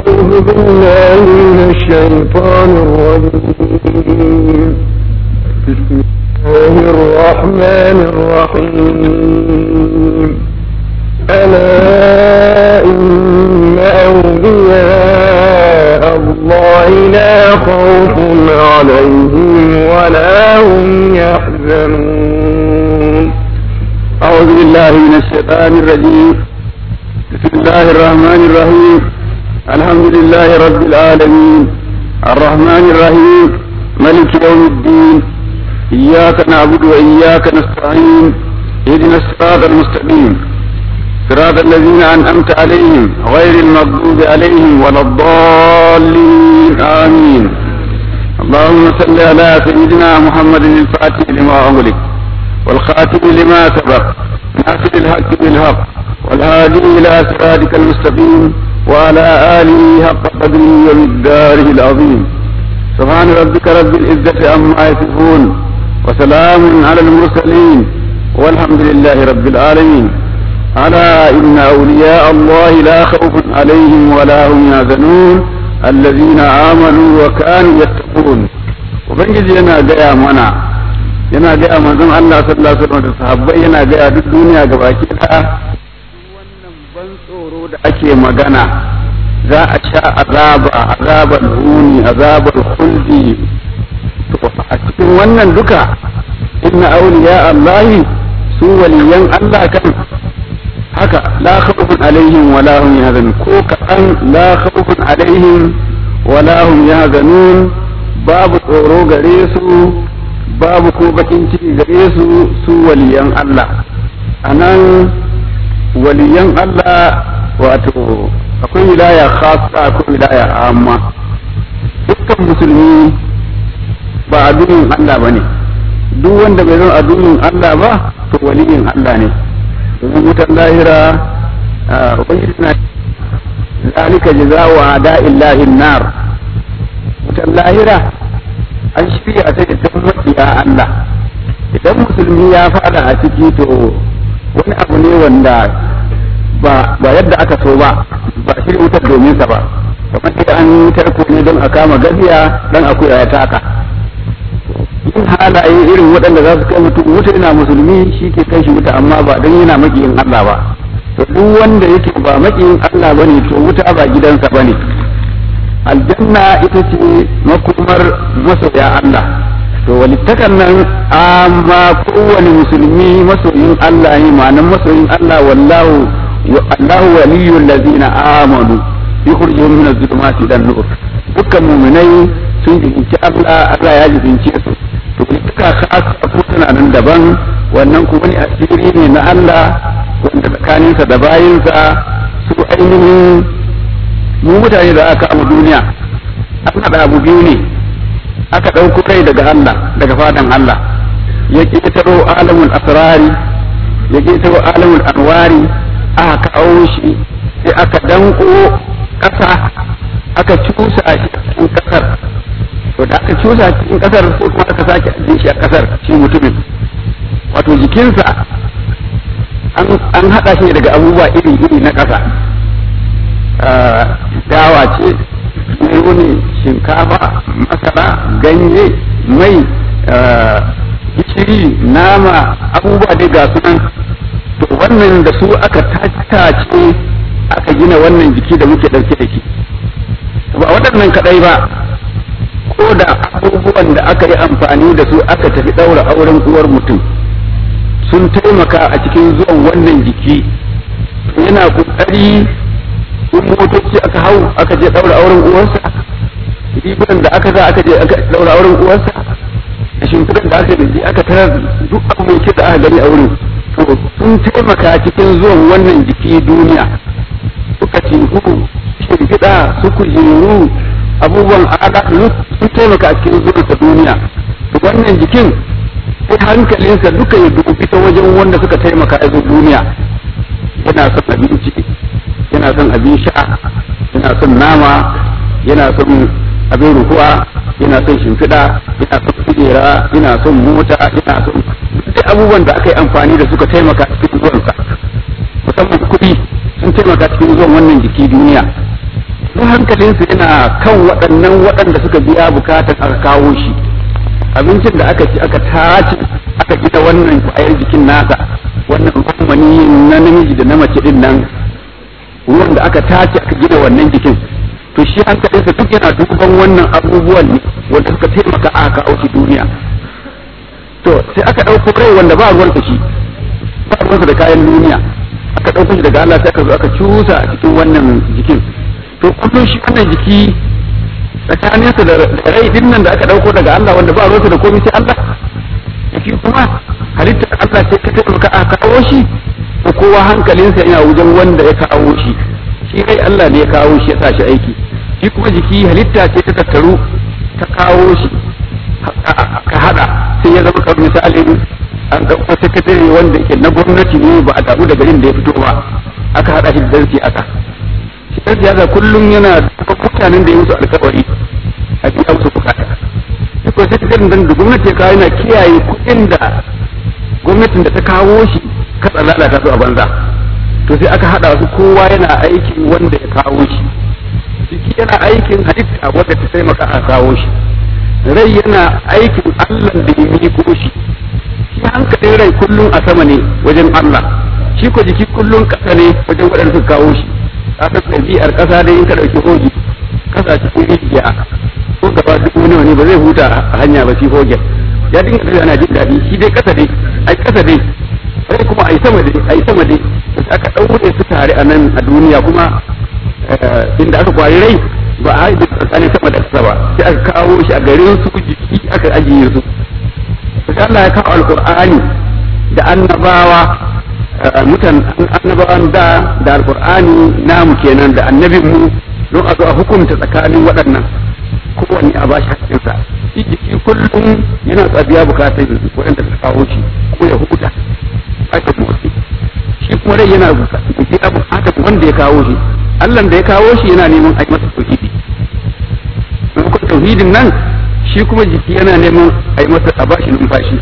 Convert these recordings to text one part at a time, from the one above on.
أعوذ بالله من الشيطان الرجيم بسم الله الرحمن الرحيم ألا إن أولياء الله لا خوف عليهم ولا هم يحزنون أعوذ بالله من الشيطان الرجيم بسم الله الرحمن الرحيم الحمد لله رب العالمين الرحمن الرحيم ملك يوم الدين إياك نعبد وإياك نستعين اهدنا الصراط المستقيم صراط الذين أنعمت عليهم غير المغضوب عليهم ولا الضالين آمين اللهم صل على سيدنا محمد الفاتح لما أغلق والخاتم لما سبق ناصر الحق بالحق والهادي إلى صراطك المستقيم وعلى آله حق قدره ومقداره العظيم سبحان ربك رب العزة عما يصفون وسلام على المرسلين والحمد لله رب العالمين ألا إن أولياء الله لا خوف عليهم ولا هم يحزنون الذين آمنوا وكانوا يتقون وبنجي yana gaya mana yana gaya manzon Allah sallallahu alaihi wasallam da sahabbai yana gaya duk duniya gabaki ɗaya wannan ban tsoro da ake magana za a sha azaba azabar huni azabar khuldi to a cikin wannan duka inna awliya Allah su waliyan Allah kan haka la khawfun alaihim wa la hum yahzanun ko kaɗan la khawfun alaihim wa la hum yahzanun babu tsoro gare su babu ko bakin ciki gare su su waliyan Allah anan waliyan Allah wato akwai wilaya khassa akwai wilaya amma dukkan musulmi ba adunin Allah bane duk wanda bai zama adunin Allah ba to waliyin Allah ne domin wutar lahira ubangiji na zalika jaza'u ada'illahi nar wutar lahira an shirya ta da makiya Allah idan musulmi ya fada a ciki to wani abu ne wanda ba ba yadda aka so ba ba shirya wutar domin sa ba kamar da an tarko ne don a kama gaziya dan akuya ya taka yin halaye irin waɗanda za su kai mutum wuta yana musulmi shi ke kai shi wuta amma ba don yana makiyin Allah ba to duk wanda yake ba makiyin Allah bane to wuta ba gidansa bane aljanna ita ce makomar masoya Allah to walittakan nan amma kowane musulmi masoyin Allah ne ma'anan masoyin Allah wallahu Allahu waliyul ladzina amanu yukhrijuhum min adh-dhulumati ila an-nur dukkan mu'minai sun jibinci Allah Allah ya jibince su to duka khasa ko tana nan daban wannan kuma ne asiri ne na Allah wanda tsakaninsa da bayinsa su ainihin mu mutane da aka kama duniya an haɗa abu biyu ne aka ɗauko kai daga Allah daga fadan Allah ya ƙetaro alamul asrari ya ƙetaro alamul anwari aka kawo shi sai aka danko ƙasa aka cusa a cikin ƙasar to da aka cusa a cikin ƙasar sai kuma aka sake ajiye shi a ƙasar shi mutumin wato jikinsa an haɗa shi daga abubuwa iri-iri na ƙasa dawa ce ne shinkafa masara ganye mai gishiri nama abubuwa dai ga sunan to wannan da su aka tace aka gina wannan jiki da muke ɗauke da shi ba waɗannan kaɗai ba ko da abubuwan da aka yi amfani da su aka tafi ɗaura auren uwar mutum sun taimaka a cikin zuwan wannan jiki yana ƙoƙari in motoci aka hau aka je daura auren uwarsa rigunan da aka za aka je aka daura auren uwarsa da shimfiɗan da aka daji aka tarar duk abu mai da aka gani a wurin to sun taimaka cikin zuwan wannan jiki duniya suka teku shimfiɗa su kujeru abubuwan ala sun taimaka cikin zuwan sa duniya to wannan jikin sai hankalinsa duka ya dubi ta wajen wanda suka taimaka a duniya yana son abinci yana son abin sha yana son nama yana son abin ruhuwa yana son shimfiɗa yana son kujera yana son mota yana son duk abubuwan da aka yi amfani da suka taimaka cikin zuwansa musamman kuɗi sun taimaka cikin zuwan wannan jiki duniya don hankalinsa yana kan waɗannan waɗanda suka biya bukatar aka kawo shi abincin da aka ci aka tace aka gina wannan kwayar jikin nasa wannan ruwan na namiji da na mace din nan ruwan da aka tace aka gina wannan jikin to shi hankalinsa duk yana duban wannan abubuwan ne wanda suka taimaka aka kawo shi duniya to sai aka ɗauko rai wanda ba ruwansa shi ba ruwansa da kayan duniya aka ɗauko shi daga Allah sai aka zo aka cusa a cikin wannan jikin to kullum shi wannan jiki tsakaninsa da rai din nan da aka ɗauko daga Allah wanda ba ruwansa da komai sai Allah jiki kuma halittar Allah sai ta taimaka aka kawo shi ko kowa hankalinsa yana wajen wanda ya kawo shi shi rai Allah ne ya kawo shi ya sa shi aiki shi kuma jiki halitta ce ta tattaru ta kawo shi ka hada sai ya zama kamar misalin an ɗauko sakatare wanda ke na gwamnati ne ba a damu da garin da ya fito ba aka hada shi da dan siyasa shi dan siyasa kullum yana da mutanen da ya musu alkawari a biya musu bukata shi ko sakataren dan da gwamnati ya kawo yana kiyaye kuɗin da gwamnatin da ta kawo shi katsa lalata su a banza to sai aka hada su kowa yana aikin wanda ya kawo shi jiki yana aikin halitta wanda ta taimaka a kawo shi rai yana aikin Allah da ya miko shi shi hankalin rai kullum a sama ne wajen Allah shi ko jiki kullum kasa ne wajen waɗanda suka kawo shi kasa ɗabi'ar ƙasa dai in ka ɗauki hoji kasa cikin rijiya ko gaba dubu nawa ne ba zai huta a hanya ba shi hogen ya dinga tafiya ana jin daɗi shi dai kasa dai ai kasa dai rai kuma ai sama dai ai sama dai aka ɗaure su tare a nan a duniya kuma inda aka kwari rai ba a haɗe tsakanin sama da ƙasa ba sai aka kawo shi a garin su jiki aka ajiye su sai Allah ya kawo alƙur'ani da annabawa mutan annabawan da da alƙur'ani namu kenan da annabin mu don a zo a hukunta tsakanin waɗannan kowanne a bashi haƙƙinsa shi jiki kullum yana tsabiya bukatar waɗanda suka kawo shi ko ya hukuta aka motsi shi kuma rai yana biya bukatar wanda ya kawo shi Allah da ya kawo shi yana neman a yi masa tauhidi maimakon tauhidin nan shi kuma jiki yana neman a yi masa a bashi numfashi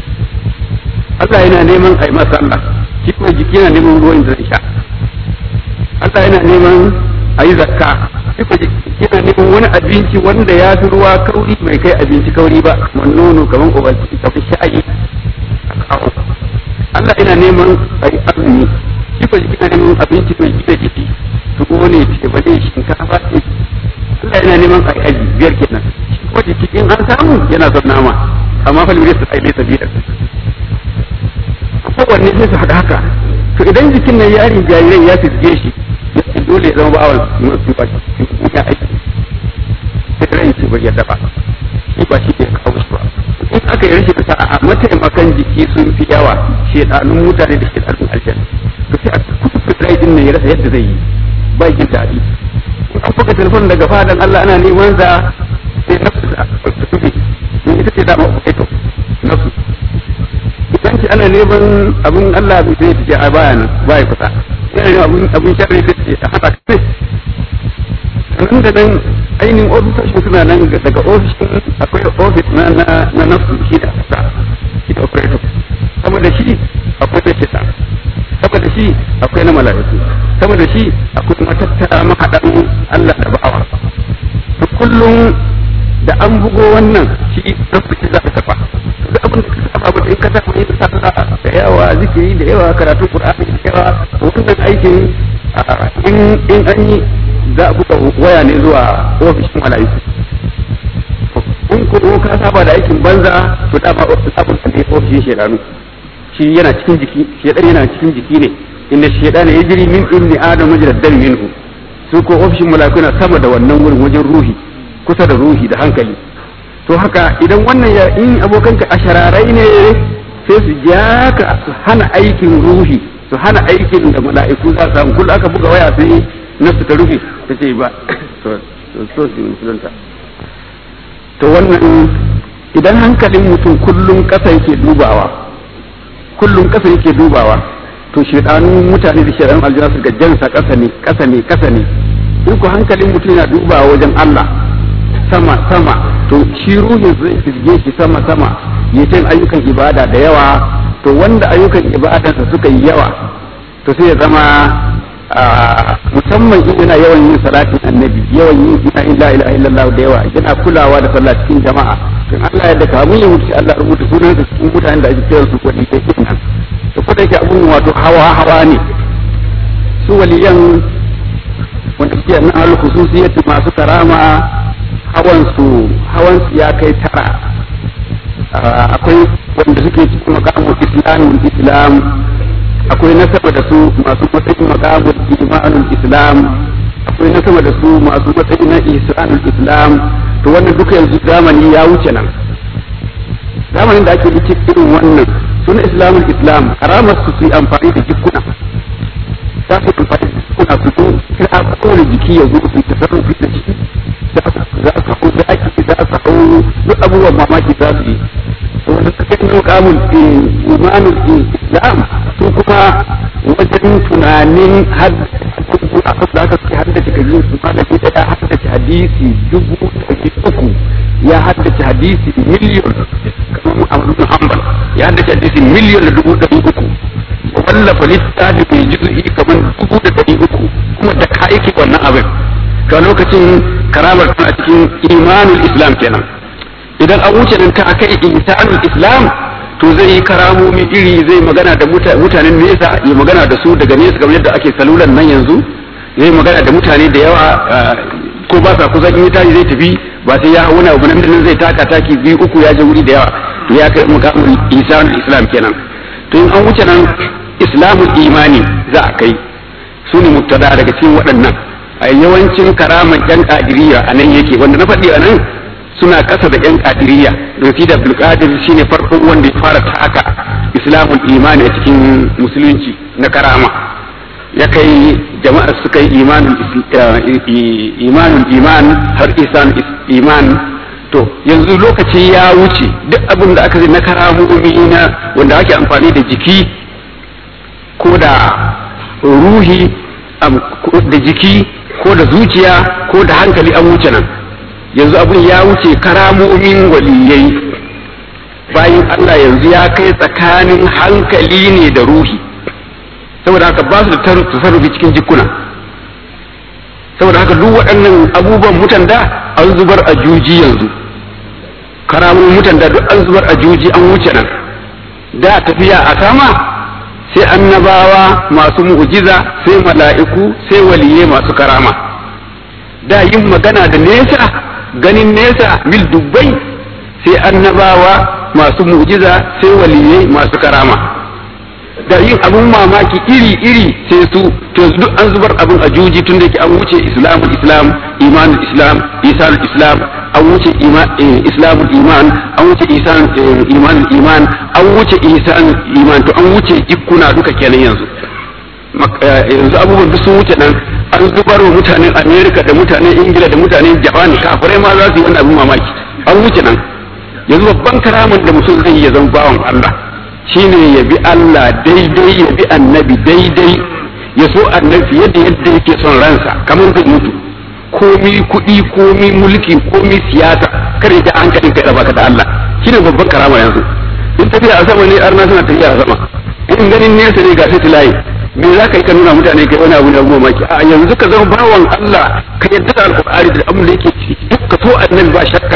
Allah yana neman a yi masa Allah shi kuma jiki yana neman ruwan da zai sha Allah yana neman a yi zakka shi kuma jiki yana neman wani abinci wanda ya fi ruwa kauri bai kai abinci kauri ba kamar nono kamar obalci kamar sha'ayi Allah yana neman a yi azumi shi kuma jiki yana neman abinci mai gina jiki tuwo ne ce ba ne shinkafa ce Allah yana neman a aji biyar kenan shi kuma jiki in an samu yana son nama amma fa lura su ai bai sabida kowanne sai su haɗa haka to idan jikin nan yarin jarirai ya fisge shi ya dole ya zama bawan masu ba shi ya aiki sai ran ce bai yadda ba shi ba shi ke kawo shi ba in aka yi rashin sa'a mataimakan jiki sun fi yawa shedanun mutane da shedanun aljanna to sai a kusa rai din nan ya rasa yadda zai yi ba jin daɗi an buga telefon daga fadan Allah ana neman za sai nafsu da tufi in ita ce dama ku to nafsu idan ki ana neman abun Allah bai sai ce a baya nan baya kusa yana neman abun abun sharri da ce a haka kai nan da nan ainihin ofisoshin suna nan daga ofishin akwai ofis na na nafsu shi da kusa shi da operator saboda shi akwai da shita saboda shi akwai na mala'iku saboda shi akwai matattara mahaɗan Allah da bawa to kullum da an bugo wannan shi rasu shi za ka tafa duk abin da ka saba ba in ka tafa yin sallah da yawa zikiri da yawa karatu qur'ani da yawa wannan aikin in in an yi za a buga waya ne zuwa ofishin mala'iku in ko ka saba da aikin banza to dama abin da ne ofishin shedanu shi yana cikin jiki shedan yana cikin jiki ne inda shedan ya jiri min ibni adam majrad dam minhu su ko ofishin mala'iku na sama da wannan wurin wajen ruhi kusa da ruhi da hankali to haka idan wannan ya in abokanka ashararai ne sai su ja ka su hana aikin ruhi su hana aikin da mala'iku za su samu kullum aka buga waya sai nafsu ta rufe ta ce ba to so su musulunta to wannan idan hankalin mutum kullum kasa yake dubawa kullum kasa yake dubawa to shedanun mutane da shedanun aljanna su jansa kasa ne kasa ne kasa ne in ko hankalin mutum yana dubawa wajen Allah sama sama to shi ruhin zai fisge shi sama sama ya ayyukan ibada da yawa to wanda ayyukan ibadansa suka yi yawa to sai ya zama musamman in yana yawan yin salatin annabi yawan yin ina illa ilaha illallah da yawa yana kulawa da sallah cikin jama'a don Allah yadda kamun ya mutu Allah rubuta sunan sa cikin mutanen da ake kira su wani da ke nan to ko da yake abun wato hawa hawa ne su waliyan wanda suke nan al khususiyati masu karama hawan su hawan su ya kai tara akwai wanda suke cikin makamun islamin islam akwai na sama da su masu matsayin makamun imanul islam akwai na sama da su masu matsayi na ihsanul islam to wannan duka yanzu zamani ya wuce nan zamanin da ake ciki irin wannan suna islamul islam karamar su su yi amfani da jikuna za su amfani da jikuna su zo kira kowane jiki ya zo su tasarrufi da jiki za su hau zaki za su hau duk abubuwan mamaki za su yi wanda suka yi mukamun imanul islam su kuma wajen tunanin a kasu da aka suke haddace kajin su malami da ya haddace hadisi dubu ɗari uku ya haddace hadisi miliyon kamar Ahmad Hanbal ya haddace hadisi miliyon da dubu ɗari uku wallafa littafi mai juzu'i kamar dubu da ɗari uku kuma da ka aiki wannan abin to lokacin karamar tana cikin imanul islam kenan idan an wuce nan ta kai insanul islam to zai yi karamomi iri zai magana da mutanen nesa ya magana da su daga nesa kamar yadda ake salulan nan yanzu zai magana da mutane da yawa ko ba sa kusa in ya tashi zai tafi ba sai ya hauna abu nan zai taka taki biyu uku ya je wuri da yawa ya kai mukamin insanul islam kenan to in an wuce nan islamul imani za a kai su ne mubtada daga cikin waɗannan a yawancin karaman yan kadiriya a nan yake wanda na faɗi a nan suna ƙasa da yan kadiriya da da abdulkadir shine farkon wanda ya fara taka islamul imani a cikin musulunci na karama ya kai jama'ar suka yi imanul iman har isan iman to yanzu lokaci ya wuce duk abin da aka zai na karamomi na wanda ake amfani da jiki ko da ruhi da jiki ko da zuciya ko da hankali an wuce nan yanzu abin ya wuce karamomin waliyai bayan Allah yanzu ya kai tsakanin hankali ne da ruhi saboda haka ba su da tasarrufi cikin jikuna saboda haka duk waɗannan abubuwan mutan da an zubar a juji yanzu karamun mutan da duk an zubar a juji an wuce nan da tafiya a sama sai annabawa masu mu'jiza sai mala'iku sai waliyai masu karama da yin magana da nesa ganin nesa mil dubbai sai annabawa masu mu'jiza sai waliyai masu karama da yin abun mamaki iri-iri sai su to duk an zubar abin a juji tun da ke an wuce islamul islam imanul islam isanul islam an wuce islamul iman an wuce isan imanul iman an wuce isan iman to an wuce ikkuna duka kenan yanzu yanzu abubuwan duk sun wuce nan an zubar wa mutanen america da mutanen ingila da mutanen japan kafirai ma za su yi wani abin mamaki an wuce nan yanzu babban karamin da mutum zai yi ya zama bawan allah shine ya bi Allah daidai ya bi annabi daidai ya so annabi yadda yadda yake son ransa kamar zai mutu komi kuɗi komi mulki komi siyasa kar ya ji hankalin kai baka da Allah shine babban karama yanzu in tafiya a sama ne arna suna tafiya a sama in ganin nesa ne ga sai tilayi me za ka yi ka nuna mutane kai wani abu da mamaki a yanzu ka zama bawan Allah ka yadda da alƙur'ani da abin da yake duk ka so annabi ba shakka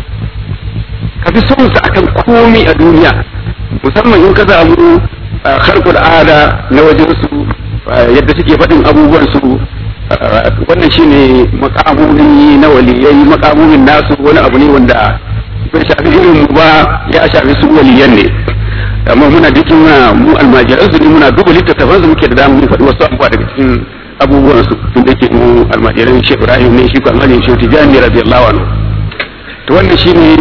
ka fi son sa akan komi a duniya musamman in ka samu harkar ada na wajen su yadda suke faɗin abubuwan su wannan shine makamomi na waliyai makamomin nasu wani abu ne wanda bai shafi irin mu ba ya shafi su waliyan ne amma muna cikin mu almajiran su ne muna duba littattafan su muke da damu faɗi wasu abubuwa daga cikin abubuwan su tun da ke mu almajiran shi Ibrahim ne shi ko almajiran shi Tijani radiyallahu anhu to wannan shine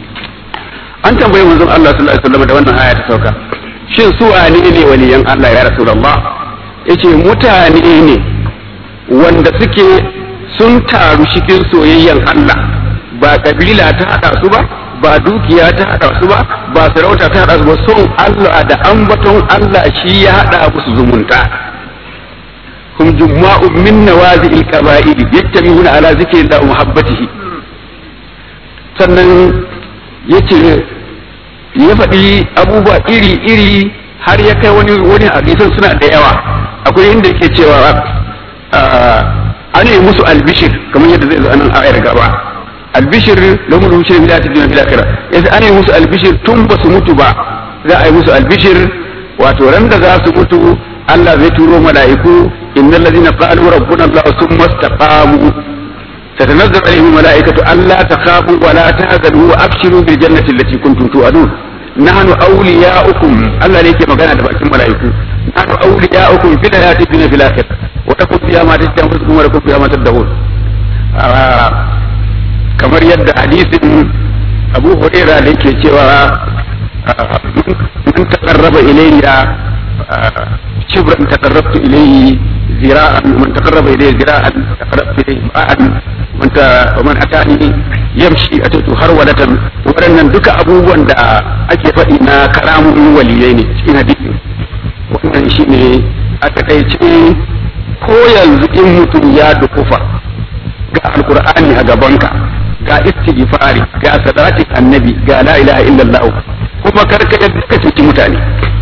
an tambayi manzon Allah sallallahu alaihi wasallam da wannan aya ta sauka shin su wane ne waliyan Allah ya rasulullah yace mutane ne wanda suke sun taru cikin soyayyan Allah ba kabila ta hada su ba ba dukiya ta hada su ba ba sarauta ta hada su ba son Allah da ambaton Allah shi ya hada musu zumunta hum jumma'u min nawazi'il qaba'il yattabi'una ala zikri da muhabbatihi sannan yace ya faɗi abubuwa iri-iri har ya kai wani wani hadisan suna da yawa akwai inda yake cewa an yi musu albishir kamar yadda zai zo anan ayar gaba albishir da mu rushe bila ta dina bila kira yasa an yi musu albishir tun ba su mutu ba za a yi musu albishir wato ran da za su mutu Allah zai turo mala'iku innal ladina qalu rabbuna Allah summa istaqamu تتنزل عليهم الملائكة ألا تخافوا ولا تحزنوا وأبشروا بالجنة التي كنتم توعدون نحن أولياؤكم الله ليك مكان دفعت الملائكة نحن أولياؤكم في الحياة الدنيا في الآخرة وتكون فيها ما تشتهي أنفسكم ولكم فيها ما تدعون آه kamar yadda hadisin abu huraira da yake cewa man taqarraba ilayya shibran taqarrabtu ilayhi zira'an man taqarraba ilayya zira'an taqarrabtu ilayhi ba'an man ta man atani yamshi atatu harwadatan waɗannan duka abubuwan da ake faɗi na karamun waliyai ne cikin hadisi wannan shine a takaice ko yanzu in mutum ya dukufa ga alkur'ani a gabanka ga istighfari ga salatin annabi ga la ilaha illallah kuma karka yadda ka cuci mutane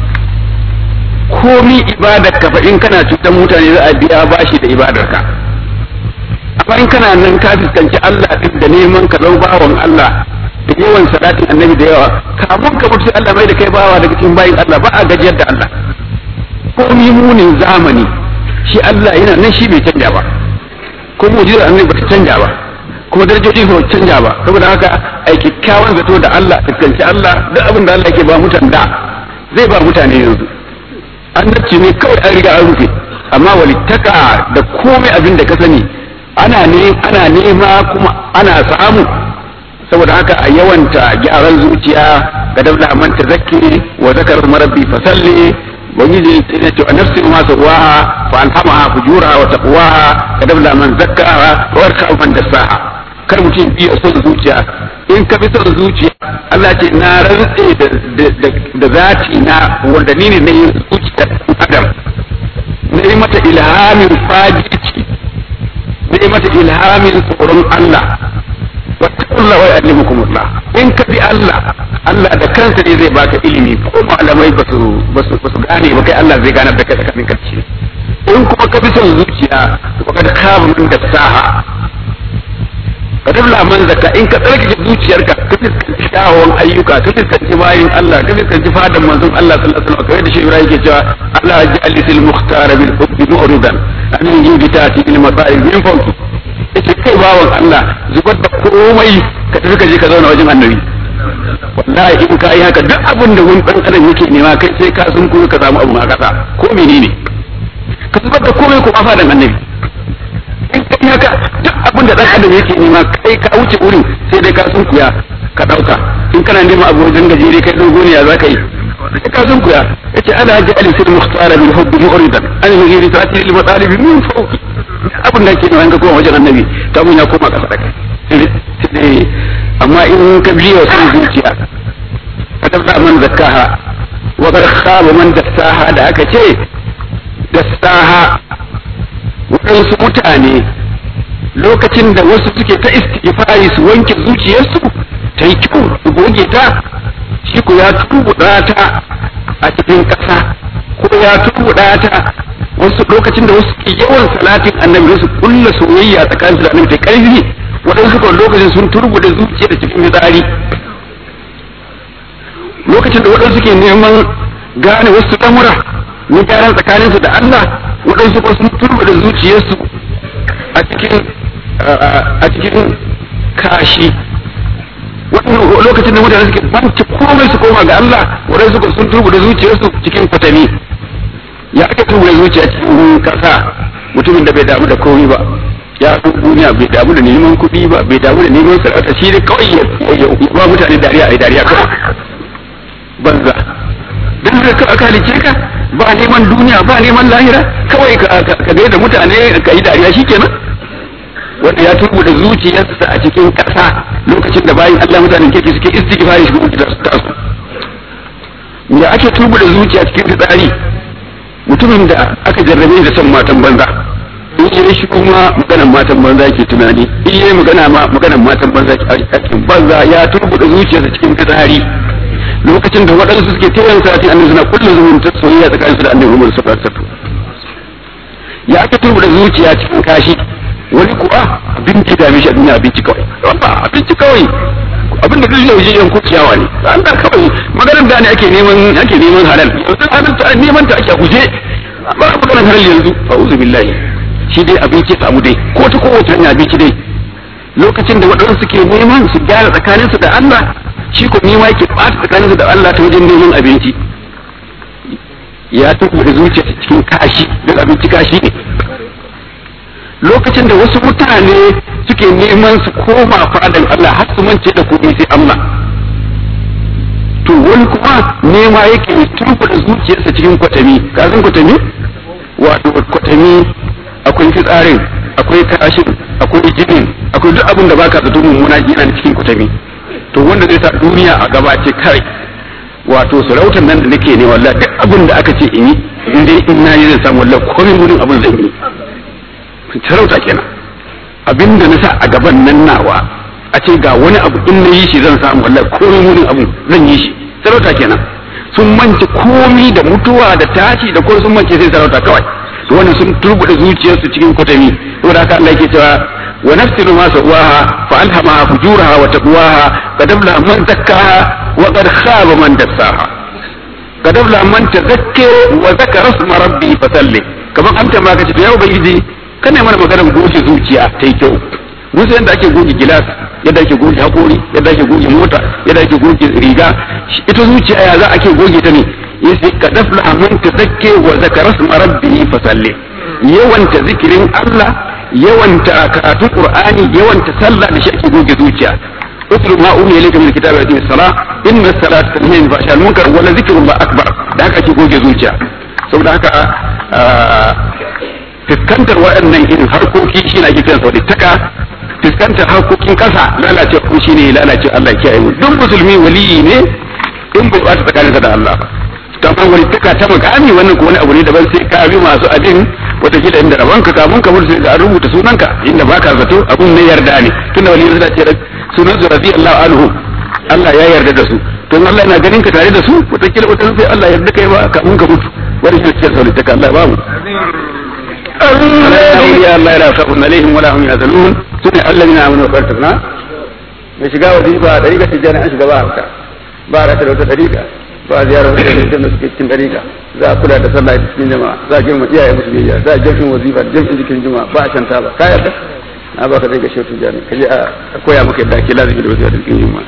komi ibadar ka fa in kana cutar mutane za a biya bashi da ibadar ka amma in kana nan ka fuskanci Allah din da neman ka zama bawan Allah da yawan salatin annabi da yawa kamun ka mutu Allah mai da kai bawa daga cikin bayin Allah ba a gajiyar da Allah komi munin zamani shi Allah yana nan shi bai canja ba ko mujizar annabi ba ta canja ba kuma darajoji ba canja ba saboda haka ai kyakkyawan zato da Allah fuskanci Allah duk abin da Allah yake ba mutan da zai ba mutane yanzu annabci ne kawai an riga an rufe amma walittaka da komai abin da ka sani ana ne ana nema kuma ana samu saboda haka a yawanta gyaran zuciya ga dabla man tazakki wa zakar marabbi fasalli ubangiji ya ce nafsi ma sawaha fa alhamaha fujuraha wa taqwaha ka dabla man zakkaha wa warka man dassaha kar mutum biya son zuciya in ka bi son zuciya Allah ce na rantse da zati na wanda ni ne na yi zuciya adam na yi mata ilhamin fadici na yi mata ilhamin tsoron Allah wattaqullah wa yu'allimukumullah in ka bi Allah Allah da kansa ne zai baka ilimi ko malamai ba su ba su gane ba kai Allah zai gane da kai tsakanin karshe in kuma ka bi son zuciya to ka da kama min da saha ka tabla man zaka in ka tsarkake zuciyarka ka fuskanci shawon ayyuka ka fuskanci bayin Allah ka fuskanci fadan manzon Allah sallallahu alaihi wasallam kamar da shi Ibrahim ke cewa Allah ya ja'al sil mukhtar bil hubbi mu'ridan an yuditati bil masa'il min fawqi yace kai bawan Allah zubar da komai ka tafi ka je ka zauna wajen annabi wallahi in ka yi haka duk abin da wani dan adam yake nema kai sai ka sun kuma ka samu abu a kasa ko menene ka zubar da komai ko fadan annabi in ka yi haka duk abin da dan adam yake nema kai ka wuce wurin sai dai ka sun kuya ka dauka in kana neman abu wajen gajere kai dogo ne ya za ka yi sai ka sun kuya yace ana ja'al fil mukhtar bil hubbi mu'ridan an yughiri ta'til al matalib min fawqi abin da ke nan ka koma wajen annabi ta mun ya koma kasa da kai amma in ka biyo sun zuciya ka tabda man zakkaha wa qad khaba man dassaha da aka ce dassaha waɗansu mutane lokacin da wasu suke ta istighfari su wanke zuciyarsu ta yi kyau su goge ta shi ku ya tubuɗa ta a cikin ƙasa ko ya tubuɗa ta wasu lokacin da wasu ke yawan salatin annabi su kulla soyayya tsakanin su da annabi ta karfi waɗansu kan lokacin sun turbuda zuciya da cikin fitsari lokacin da waɗansu ke neman gane wasu lamura na gyaran tsakanin su da Allah waɗansu kuma sun turbuda zuciyarsu a cikin a cikin kashi lokacin da mutane suke banci komai su koma ga Allah waɗansu kuma sun turbuda zuciyarsu cikin kwatami ya ake tuba zuciya cikin kasa mutumin da bai damu da komai ba ya fi duniya bai damu da neman kuɗi ba bai damu da neman sarauta shi ne kawai ya ba mutane dariya a dariya kawai banza dan da ka aka halice ka ba neman duniya ba neman lahira kawai ka ga da mutane ka yi dariya shikenan wanda ya tubu da zuciyarsa a cikin kasa lokacin da bayan Allah mutanen kirki suke istighfari shi da su tasu ya ake tubu da zuciya cikin fitsari mutumin da aka jarrabe da son matan banza in yi shi kuma maganan matan banza ke tunani in yi magana ma maganan matan banza ke aikin banza ya turbuda zuciyarsa cikin fitsari lokacin da waɗansu suke tayin sati annabi suna kullu zumun ta soyayya tsakanin su da annabi Muhammad sallallahu alaihi wasallam ya aka turbuda zuciya cikin kashi wani kuwa abinci da mishi abin abinci kawai ba abinci kawai abin da zai waje yan ciyawa ne an da kawai maganar da ne ake neman ake neman halal yanzu halal ta neman ta ake guje ba a maganar halal yanzu a'udhu billahi shi dai abinci samu dai ko ta kowace hanya abinci dai lokacin da waɗansu suke neman su gyara tsakaninsu da Allah shi ko nema yake ɓata tsakaninsu da Allah ta wajen neman abinci ya tuku da zuciya cikin kashi don abinci kashi ne lokacin da wasu mutane suke neman su koma fadan Allah har su mance da kuɗi sai Allah to wani kuma nema yake tuku da zuciyarsa cikin kwatami ka san kwatami wato kwatami akwai fitsarin akwai kashin akwai jinin akwai duk abin da baka zato mummuna yana cikin kwatami to wanda zai sa duniya a gaba ce kai wato sarautar nan da nake ne wallahi duk abin da aka ce in yi in dai in na yi zan samu wallahi komai wurin abin zan yi sarauta kenan abin da na sa a gaban nan nawa a ce ga wani abu in na yi shi zan samu wallahi komai wurin abin zan yi shi sarauta kenan sun mance komi da mutuwa da tashi da kuma sun mance sai sarauta kawai to wannan sun turbuda zuciyarsu cikin kwatami saboda haka Allah yake cewa wa nafsin ma sawaha fa alhamaha fujuraha wa taqwaha qad aflaha man zakkaha wa qad khaba man dassaha qad aflaha man tazakkara wa zakara isma rabbi fa salli kaman an tambaya kace to ya ubangiji kana mana maganar goge zuciya ta yi kyau mun san yadda ake goge gilas yadda ake goge hakori yadda ake goge mota yadda ake goge riga ita zuciya ya za ake goge ta ne yace ka dafla man tazakke wa zakara isma rabbihi fa salli yawanta zikirin Allah yawanta karatun Qur'ani yawanta sallah da shi ake goge zuciya utlu ma umiya ilayka min kitabi wa aqimi salat inna salata tanhi anil fahsha'i wal munkar wa la zikrullah akbar da haka ake goge zuciya saboda haka fuskantar waɗannan irin harkoki shi ne ake kiran sa taka fuskantar harkokin kasa lalace ko shi ne lalace Allah kiyaye mu duk musulmi waliyi ne in bai bata tsakaninsa da Allah ba to amma wani taka ta makami wannan ko wani abu ne daban sai ka bi masu abin wata kila inda rabon ka kamun ka mutu sai an rubuta sunanka inda baka zato abun ne yarda ne tunda wali suna ce sunan su radiyallahu anhu Allah ya yarda da su to in Allah yana ganin ka tare da su wata kila wata sai Allah yarda kai ba kamun ka mutu wani shi ce sauri taka Allah ba mu أولياء الله لا خوف عليهم ولا هم يحزنون سنة الذين آمنوا وكفرنا mai shiga wazifa a ɗariƙa tijjani an shiga ba haka ba a rata da wata ɗariƙa ba a ziyarar wata ɗariƙa da suke cikin ɗariƙa za a kula da sallah cikin jama'a za a girma iyaye musu biyayya za a jam'in wazifa da jam'in jikin juma'a ba a shanta ba ka yarda na ba ka ɗariƙa shehu tijjani ka je a koya maka yadda ake lazimi da wazifa da cikin juma'a.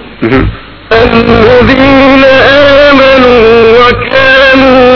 الذين آمنوا وكانوا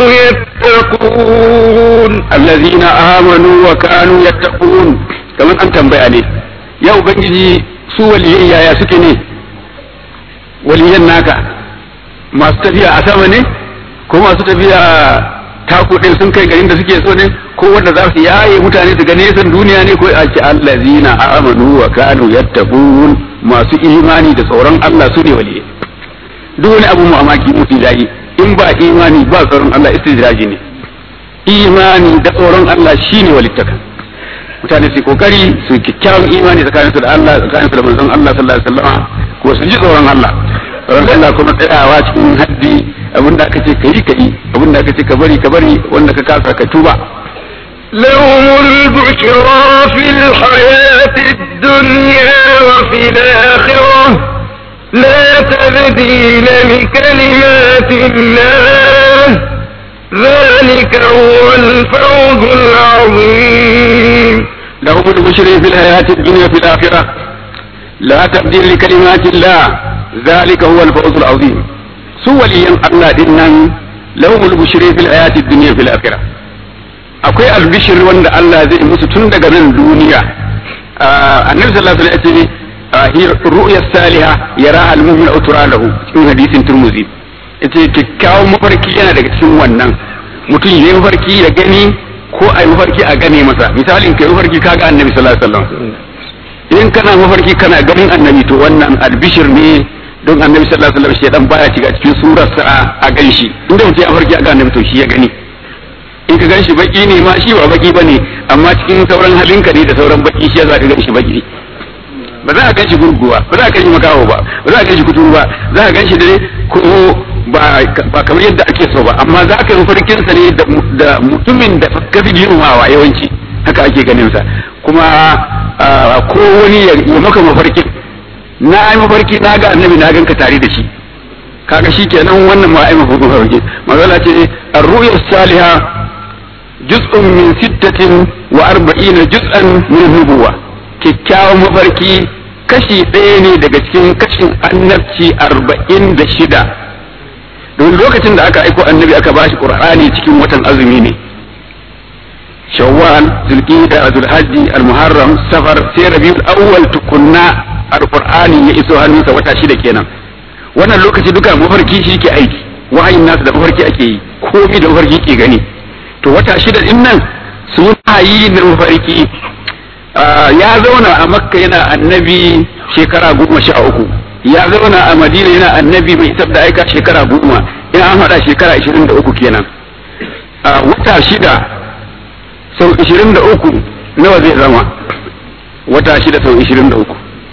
يتقون الذين آمنوا وكانوا يتقون كمان أنت بياني يا ubangiji su waliyan yaya suke ne waliyan naka masu tafiya a sama ne ko masu tafiya taku ɗin sun kai garin da suke so ne ko wanda za su yaye mutane su gane san duniya ne ko a ce allazina amanu wa kanu yattaqun masu imani da tsoron Allah su ne waliyai duk wani abu mamaki mutu zai in ba imani ba tsoron Allah istijraji ne imani da tsoron Allah shine walittaka mutane su kokari su kyakkyawan imani tsakanin su da Allah tsakanin su da manzon Allah sallallahu alaihi wasallam ko su ji tsoron Allah tsoron Allah kuma tsayawa cikin haddi abinda aka ce kai kai abinda aka ce ka bari ka bari wanda ka kasa ka tuba لهم البشرى في الحياة الدنيا وفي الآخرة لا تبديل لكلمات الله ذلك هو الفوز العظيم لهم البشر في الحياة الدنيا في الآخرة لا تبديل لكلمات الله ذلك هو الفوز العظيم سوى لي الله دينان لهم البشر في الحياة الدنيا في الآخرة akwai albishir wanda Allah zai musu tun daga nan duniya annabi sallallahu alaihi wasallam ya ce ru'ya salihah yara al-mu'min utura lahu cikin hadisin turmuzi yace kikkiawan mafarki yana daga cikin wannan mutum yayi mafarki ya gani ko ai mafarki a gane masa misalin kai mafarki kaga annabi sallallahu alaihi wasallam in kana mafarki kana ganin annabi to wannan albishir ne don annabi sallallahu alaihi wasallam shedan baya shiga cikin surarsa a ganshi inda mutum ya mafarki a ga annabi to shi ya gani in ka gan shi baki ne ma shi ba baki bane amma cikin sauran halinka ne da sauran baki shi za ka gan shi baki ba za ka gan shi gurguwa ba za ka gan shi makaho ba ba za ka gan shi kuturu ba za ka gan shi dai ko ba ba kamar yadda ake so ba amma za ka yi mafarkin sa ne da mutumin da ka fi girmamawa yawanci haka ake ganin sa kuma ko wani ya maka mafarkin na yi mafarki na ga annabi na ganka tare da shi kaga shi kenan wannan ma ai mafarki magana ce ar-ru'ya salihah juz'un min sittatin wa arba'ina juz'an min nubuwa kyakkyawan mafarki kashi ɗaya ne daga cikin kashin annabci arba'in da shida don lokacin da aka aiko annabi aka bashi qur'ani cikin watan azumi ne shawwal zulqa'da zulhajji almuharram safar sai rabiul awwal tukunna alqur'ani ya iso hannunsa wata shida kenan wannan lokaci duka mafarki shi ke aiki wahayin nasu da mafarki ake yi komai da mafarki ke gani to wata shida din nan sun yi na mafarki ya zauna a makka yana annabi shekara goma sha uku ya zauna a madina yana annabi mai isar da aika shekara goma in an haɗa shekara ishirin da uku kenan a wata shida sau ishirin da uku nawa zai zama wata shida sau ishirin da uku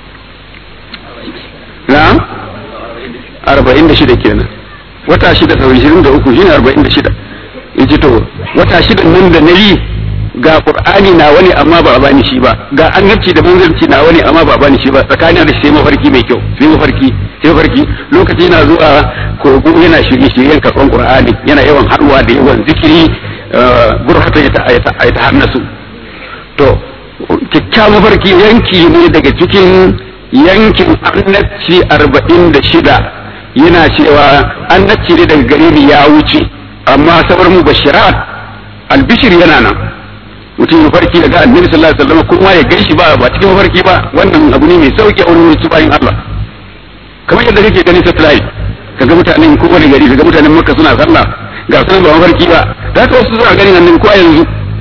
na arba'in da shida kenan wata shida sau ishirin da uku shine arba'in da shida yace to wata shida nan da na yi ga qur'ani na wani amma ba a bani shi ba ga annabci da manzanci na wani amma ba a bani shi ba tsakanin da sai mafarki mai kyau sai mafarki sai mafarki lokaci yana zuwa kogo yana shirye shiryen karɓan qur'ani yana yawan haɗuwa da yawan zikiri burhata ya ta hannasu to kyakkyawan mafarki yanki ne daga cikin yankin annabci arba'in da shida yana cewa annabci ne daga gare ni ya wuce amma sabar mu bashirat albishir yana nan mutum ya farki daga annabi sallallahu alaihi wasallam kuma ya ganshi ba ba cikin mafarki ba wannan abu ne mai sauki a wurin su bayin Allah kamar yadda kake ganin satellite kaga mutanen ko wani gari kaga mutanen Makka suna sallah ga sunan ba mafarki ba da haka wasu suna ganin annabi ko a yanzu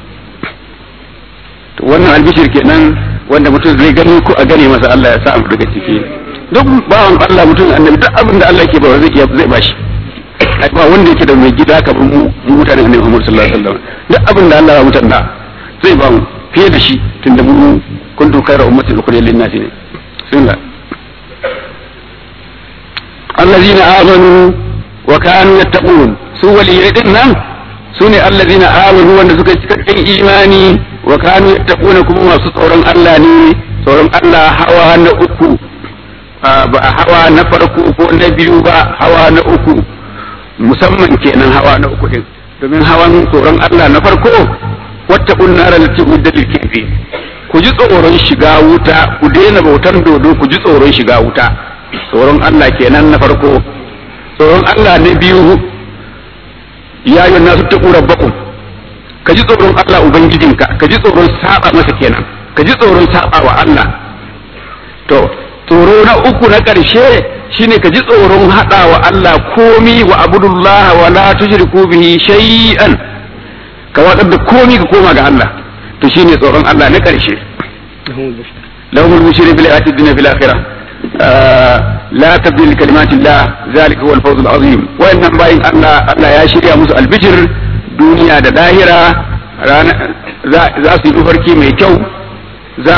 to wannan albishir kenan wanda mutum zai gani ko a gane masa Allah ya sa mu daga ciki duk bawan Allah mutum annabi duk abin da Allah yake ba zai iya zai bashi ba wanda yake da mai gida kamar mu mutanen annabi Muhammad sallallahu alaihi wasallam duk abin da Allah ya mutanna zai ba mu fiye da shi tunda mu kuntum khayra ummatin ukhrijat lin nasi ne sunna allazina amanu wa kanu yattaqun su waliyai din nan sune allazina amanu wanda suka cikakken imani wa kanu yattaquna kuma masu tsoron Allah ne tsoron Allah hawa na uku ba hawa na farko ko na biyu ba hawa na uku musamman kenan hawa na uku din domin hawan tsoron Allah na farko wata unnara lati uddal kirfi ku ji tsoron shiga wuta ku daina bautan dodo ku ji tsoron shiga wuta tsoron Allah kenan na farko tsoron Allah na biyu ya yi nasu ta rabbakum ka ji tsoron Allah ubangijinka ka ji tsoron saba masa kenan ka ji tsoron saba wa Allah to tsoro na uku na ƙarshe shine ka ji tsoron haɗa wa Allah komi wa abudullah wa la tushriku bihi shay'an ka watsar da komi ka koma ga Allah to shine tsoron Allah na ƙarshe lahumul bushri bil ayati dunya fil akhirah la tabdil kalimatillah zalika huwal fawzul azim wayannan bayin Allah Allah ya shirya musu albijir duniya da lahira za su yi mafarki mai kyau za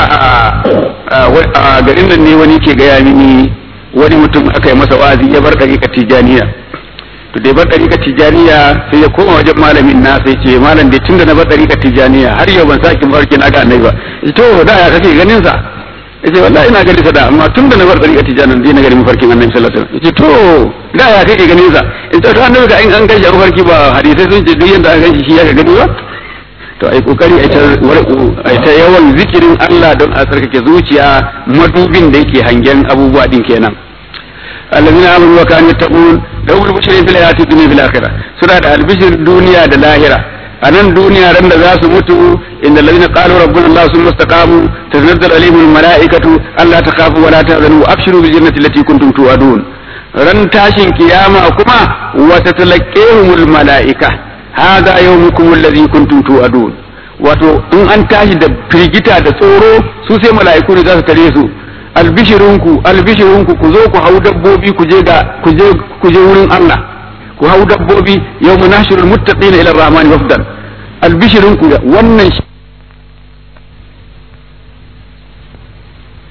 a garin nan ne wani ke gaya mini wani mutum aka yi masa wazi ya bar ɗariƙar tijaniya to da ya bar ɗariƙar tijaniya sai ya koma wajen malamin na sai ce malam da tunda na bar ɗariƙar tijaniya har yau ban sake mafarki na ga annabi ba to da ya kake ganin sa yace wallahi ina ganin sa da amma tunda na bar ɗariƙar tijaniya dai na gani mafarkin annabi sallallahu alaihi wasallam yace to da ya kake ganin sa in to annabi ga in an gashi a mafarki ba hadisai sun ce duk yanda an gashi shi ya ga gani ba to ai kokari ai ta yawan zikirin Allah don a tsarkake zuciya madubin da yake hangen abubuwa din kenan allazina amanu wa kanu yattaqun dawul bushri fil hayati dunya fil akhirah suna da albishir duniya da lahira a nan duniya ran da za su mutu inda allazina qalu rabbuna Allah summa istaqamu tanazzalu alaihim al malaikatu alla takhafu wa la tahzanu wa abshiru bil jannati allati kuntum tu'adun ran tashin kiyama kuma wa tatalaqahumul malaika hada yawmukum alladhi kuntum tu'adun wato in an tashi da firgita da tsoro su sai mala'iku ne za su tare su albishirunku albishirunku ku zo ku hau dabbobi ku je ga ku je ku je wurin Allah ku hau dabbobi yawma nashirul muttaqina ila rahmani wafdan albishirunku wannan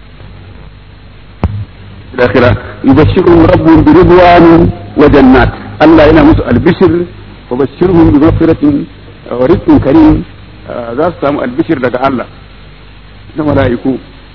الآخرة يبشرهم ربهم برضوان وجنات Allah yana musu albishir wa bashirhum bi maghfiratin wa rizqin karim za su samu albishir daga Allah na mala'iku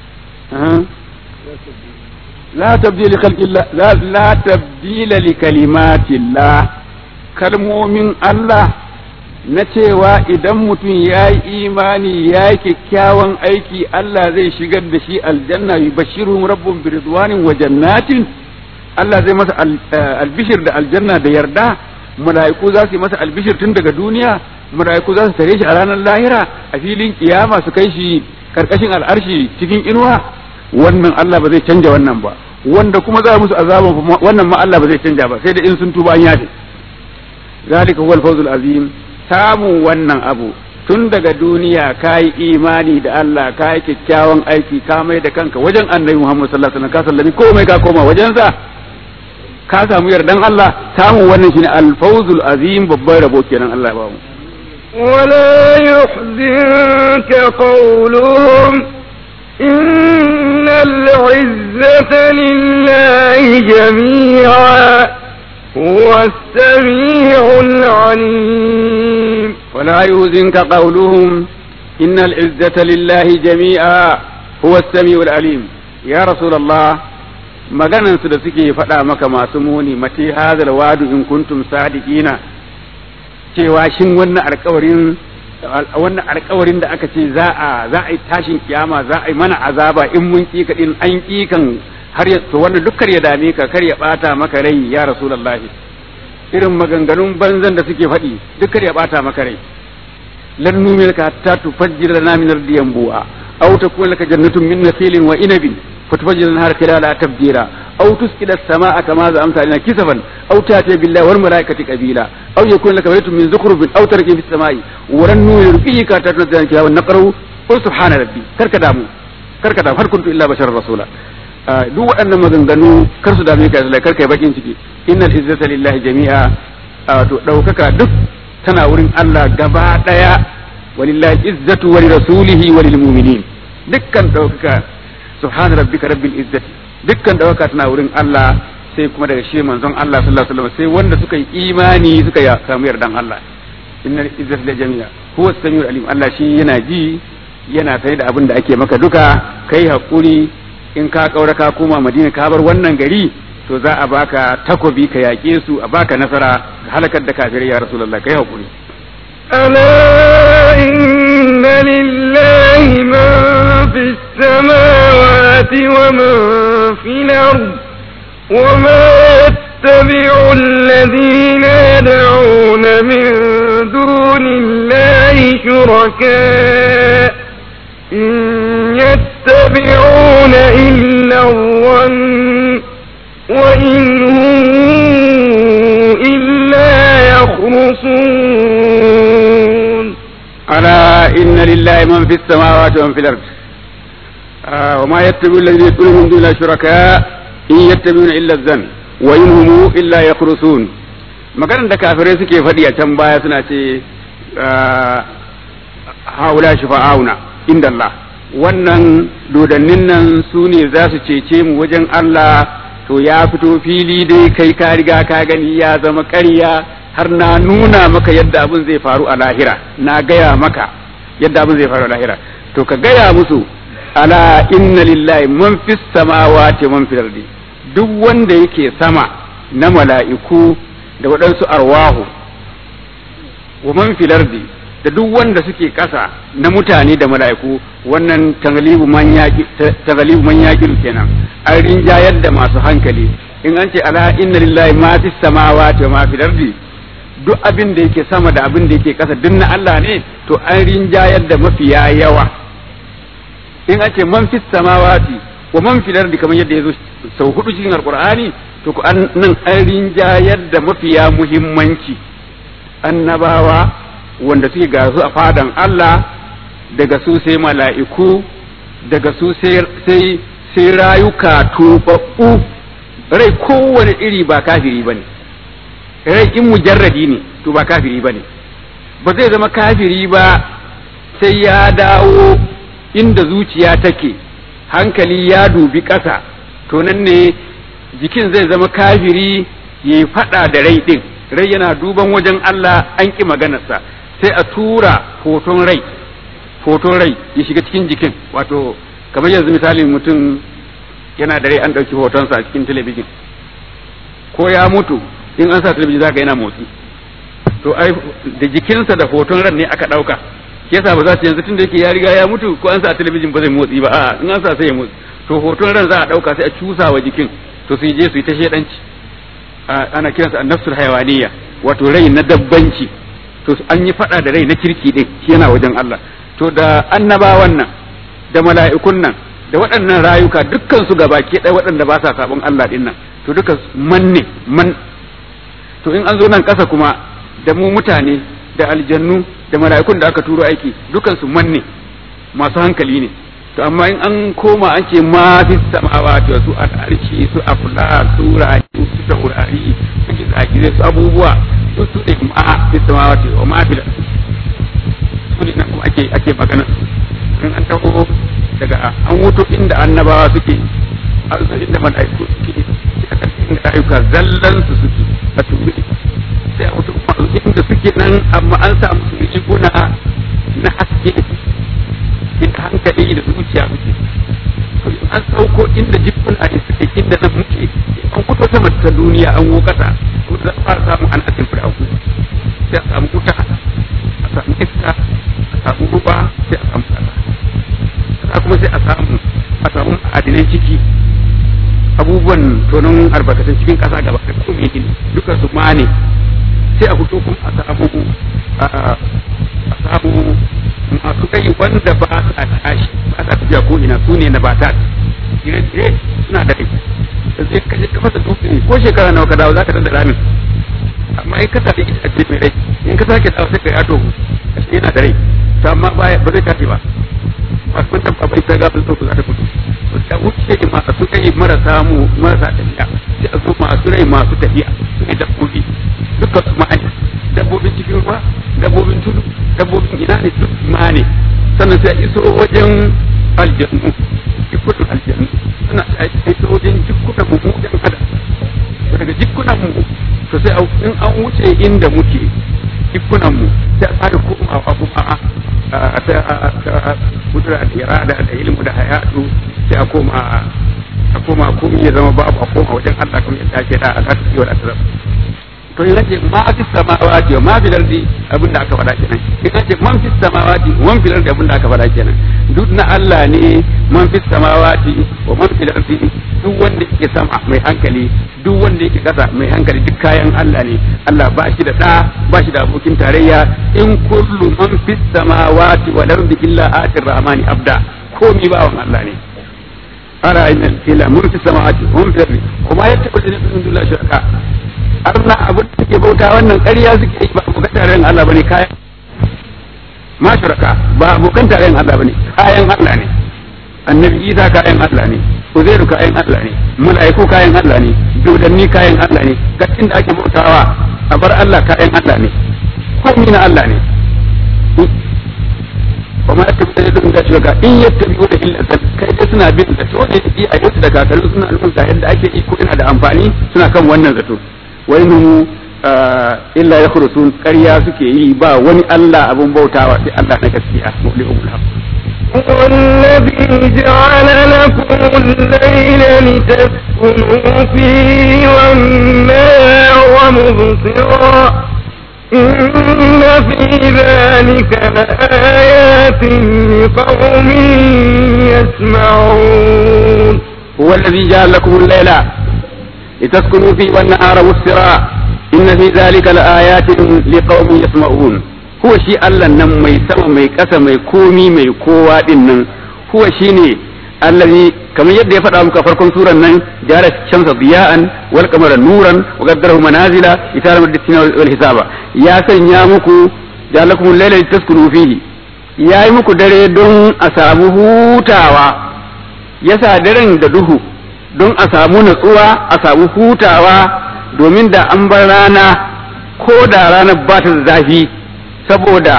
la tabdila khalqillah la la tabdila li kalimatillah kalmomin Allah na cewa idan mutum ya yi imani ya yi kyakkyawan aiki Allah zai shigar da shi aljanna yi bashirun rabbun biridwanin wa jannatin Allah zai masa albishir da aljanna da yarda mala'iku za su yi masa albishir tun daga duniya mala'iku za su tare shi a ranar lahira a filin kiyama su kai shi karkashin al'arshi cikin inuwa wannan Allah ba zai canja wannan ba wanda kuma za musu azaban wannan ma Allah ba zai canja ba sai da in sun tuba an yafe zalika huwal fawzul azim samun wannan abu tun daga duniya ka yi imani da Allah ka yi kyakkyawan aiki ka mai da kanka wajen annabi Muhammad sallallahu alaihi wasallam ka sallami komai ka koma wajensa ka samu yardan Allah samun wannan shine al-fawzul azim babban rabo kenan Allah ya ba mu ولا يحزنك قولهم إن العزة لله جميعا هو السميع العليم ولا يحزنك قولهم إن العزة لله جميعا هو السميع العليم يا رسول الله maganan su da suke faɗa maka masu muni mati hadal wadu in kuntum sadiqina cewa shin wannan alƙawarin wannan alƙawarin da aka ce za a za a yi tashin kiyama za a yi mana azaba in mun kika din an kikan har ya to wannan dukkan ya dame ka kar ya bata maka rai ya rasulullahi irin maganganun banzan da suke faɗi dukkan ya bata maka rai lan numilka hatta tufajjira lana min ardiyan bu'a aw takun laka jannatun min nakhilin wa inabin فتفجر النهار خلالها تفجيرا أو تسقط السماء كما زعمت علينا كسفا أو تأتي بالله والملائكة قبيلا أو يكون لك بيت من زخرف أو تركي في السماء ولن نرقيك تتنزل الكتاب ونقره قل سبحان ربي كرك دامو كرك دامو هل كنت إلا بشر رسولا duk waɗannan maganganu kar su dame ka da kar kai bakin ciki innal izzata lillahi jami'a to daukaka duk tana wurin Allah gaba daya walillahi izzatu wa lirasulihi wa lilmu'minin dukkan daukaka subhana rabbika rabbil izzati dukkan dawaka tana wurin Allah sai kuma daga shi manzon Allah sallallahu alaihi wasallam sai wanda suka yi imani suka ya samu yardan Allah innal izzata la jami'a huwa samiul alim Allah shi yana ji yana sai da abin da ake maka duka kai hakuri in ka kaura ka koma Madina ka bar wannan gari to za a baka takobi ka yaƙe su a baka nasara ka halakar da kafirai ya rasulullah kai hakuri ألا إن لله من في السماوات ومن في الأرض وما يتبع الذين يدعون من دون الله شركاء إن يتبعون إلا الظن وإن هم إلا يخرصون ألا إن لله من في السماوات ومن في الأرض آه وما يتبع الذين يدعون من دون الله شركاء إن يتبعون إلا الظن وإن هم إلا يخرصون maganar da kafirai suke faɗi a can baya suna ce haula shifa'auna inda Allah wannan dodannin nan su ne za su cece mu wajen Allah to ya fito fili dai kai ka riga ka gani ya zama ƙarya har na nuna maka yadda abin zai faru a lahira na gaya maka yadda abin zai faru a lahira to ka gaya musu ala inna lillahi man fis samawati man fil ardi duk wanda yake sama na mala'iku da waɗansu arwahu wa man fil ardi da duk wanda suke ƙasa na mutane da mala'iku wannan taglibu man yaqi taglibu man yaqil kenan an rinjayar da masu hankali in an ce ala inna lillahi ma fis samawati wa ma fil ardi duk abin da yake sama da abin da yake ƙasa duk na Allah ne to an rinjayar da mafiya yawa in an ce man fis samawati wa man fil ardi kamar yadda yazo sau hudu cikin alqur'ani to ku an nan an rinjayar da mafiya muhimmanci annabawa wanda suke ga su a fadan Allah daga su sai mala'iku daga su sai sai rayuka tubabbu rai kowane iri ba kafiri bane rai in mujarradi ne to ba kafiri bane ba zai zama kafiri ba sai ya dawo inda zuciya take hankali ya dubi ƙasa to nan ne jikin zai zama kafiri ya yi faɗa da rai ɗin rai yana duban wajen Allah an ki maganarsa sai a tura hoton rai hoton rai ya shiga cikin jikin wato kamar yanzu misalin mutum yana da rai an ɗauki hotonsa a cikin talabijin ko ya mutu in an sa talabijin zaka yana motsi to ai da jikinsa da hoton ran ne aka ɗauka shi yasa ba za su yanzu tun da yake ya riga ya mutu ko an sa talabijin ba zai motsi ba a'a in an sa sai ya motsi to hoton ran za a ɗauka sai a cusa wa jikin to su je su yi ta shedanci ana kiransa annafsul hayawaniya wato rai na dabbanci to an yi fada da rai na kirki din shi yana wajen Allah to da annabawan nan da mala'ikun nan da waɗannan rayuka dukkan su gabaki ɗaya waɗanda ba sa sabon Allah din nan to duka man ne man to in an zo nan ƙasa kuma da mu mutane da aljannu da mala'ikun da aka turo aiki dukan su man ne masu hankali ne to amma in an koma an ce ma fi samawati su al'arshi su afla su rayu su taurari su gizagire su abubuwa su su ne ma fi samawati wa ma fi su ne kuma ake ake magana in an taho daga an wuto inda annabawa suke an zo inda mala'iku suke a ƙarshen rayuka zallan su suke a turi sai a wuto inda suke nan amma an samu su riguna na haske inda hankali da zuciya muke to in an sauko inda jikin a suke inda nan muke an fito sama ta duniya an wo kasa to za a samu an asin fir'aun sai a samu wuta a samu iska a samu ruwa sai a samu kasa kasa kuma sai a samu a samu adinan ciki abubuwan tonon albarkatun cikin kasa gaba da kuma gini duka su mane sai a fito kuma a samu a samu masu kai wanda ba sa tashi ba sa tafiya ko ina su ne na bata dire suna da kai da zai kashe ka fasa dutse ko shekara nawa ka dawo zaka tada ramin amma in ka sake ita ce mai rai in ka sake dawo sai ka yato kashe yana da rai to amma ba zai tashi ba ba kun tabba bai ta gafin sauku za ta fito to ta wuce masu kai marasa mu marasa tafiya sai a zo masu rai masu tafiya su ne dabbobi dukkan su ma'ani dabbobin cikin ruwa dabbobin tudu dabbobin ina ne duk ma ne sannan sai iso wajen aljannu jikunan aljannu suna iso wajen jikunan mu wajen ada daga jikunan mu to sai in an wuce inda muke jikunan mu sai a fara komawa kuma a ta kudura da irada da ilmu da hayatu sai a koma a koma komai ya zama babu a koma wajen Allah kuma ya dace da a ƙasa wa da to in ce ma fi samawati wa ma fil ardi abin da aka faɗa kenan in ce man fi samawati wa man fil ardi abin da aka faɗa kenan duk na Allah ne man fi samawati wa man fil ardi duk wanda yake sama mai hankali duk wanda yake kasa mai hankali duk kayan Allah ne Allah ba shi da da ba shi da abokin tarayya in kullu man fi samawati wal ardi illa atir rahmani abda komi bawan Allah ne ara inna ila mun fi samawati wa man fil ardi kuma yattabu min dunillahi shuraka arna abin da suke bauta wannan ƙarya suke yi ba abokan tarayyar Allah bane kayan ma shuraka ba abokan tarayyar Allah bane kayan Allah ne annabi Isa kayan Allah ne Uzairu kayan Allah ne mala'iku kayan Allah ne dodanni kayan Allah ne gattin da ake bautawa a bar Allah kayan Allah ne komai na Allah ne wa ma yattabi da yadda da shuraka in yattabi da illa zan kai dai suna bin da to ne yi a yau da kakaru suna nufin ga yadda ake iko ina da amfani suna kan wannan zato wai mu illa ya sun ƙarya suke yi ba wani Allah abun bautawa sai Allah na gaskiya mu'minul haq والذي جعل لكم الليل لتسكنوا فيه والنهار مبصرا إن في ذلك لآيات لقوم يسمعون هو الذي جعل لكم الليل لتسكنوا فيه والنهار مبصرا إن في ذلك لآيات لقوم يسمعون هو شيء الله نم مي سما مي كسا مي كومي مي كوا دين هو شيء الذي كما يد يفعل أمك فرقم سورة نن جعل الشمس ضياء والقمر نورا وقدره منازل لتعلم الدين والحساب يا سن يا مكو جعل لكم الليل لتسكنوا فيه يا مكو دري دون أسامه هوتاوا يسا درن da duhu don a samu natsuwa a samu hutawa domin da an bar rana ko da ranar ba ta zafi saboda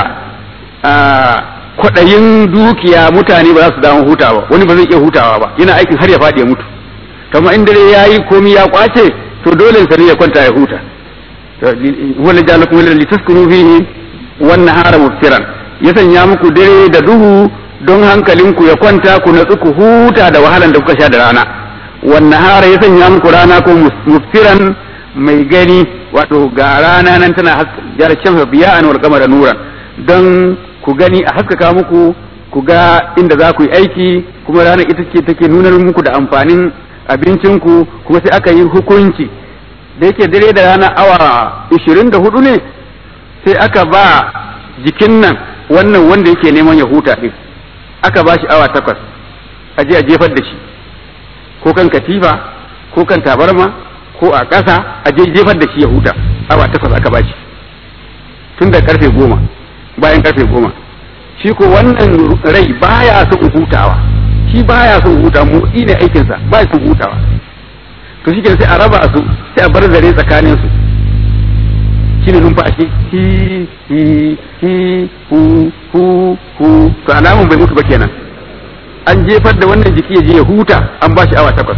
kwaɗayin dukiya mutane ba za su damu hutawa wani ba zai iya hutawa ba yana aikin har ya faɗi ya mutu kama in dare ya yi komi ya kwace to dole sa ya kwanta ya huta wala ja'alakum al litaskunu fihi wan nahara mubsiran ya sanya muku dare da duhu don hankalinku ya kwanta ku natsu ku huta da wahalan da kuka sha da rana wan nahara ya sanya muku rana ko mubsiran mai gani wato ga rana nan tana jar shamsa biya'an wal qamara nuran don ku gani a haskaka muku ku ga inda za ku yi aiki kuma ranar ita ce take nuna muku da amfanin abincinku kuma sai aka yi hukunci da yake dare da rana awa ishirin da hudu ne sai aka ba jikin nan wannan wanda yake neman ya huta ɗin aka ba shi awa takwas a je a jefar da shi ko kan katifa ko kan tabarma ko a ƙasa a je jefar da shi ya huta awa takwas aka ba shi tun da karfe goma bayan karfe goma shi ko wannan rai baya son hutawa shi baya son huta motsi ne aikinsa baya son hutawa to shi sai a raba su sai a bar zare tsakanin su shine numfashi hi hi hi hu hu hu to alamun bai mutu ba kenan an jefar da wannan jiki ya je ya huta an ba shi awa takwas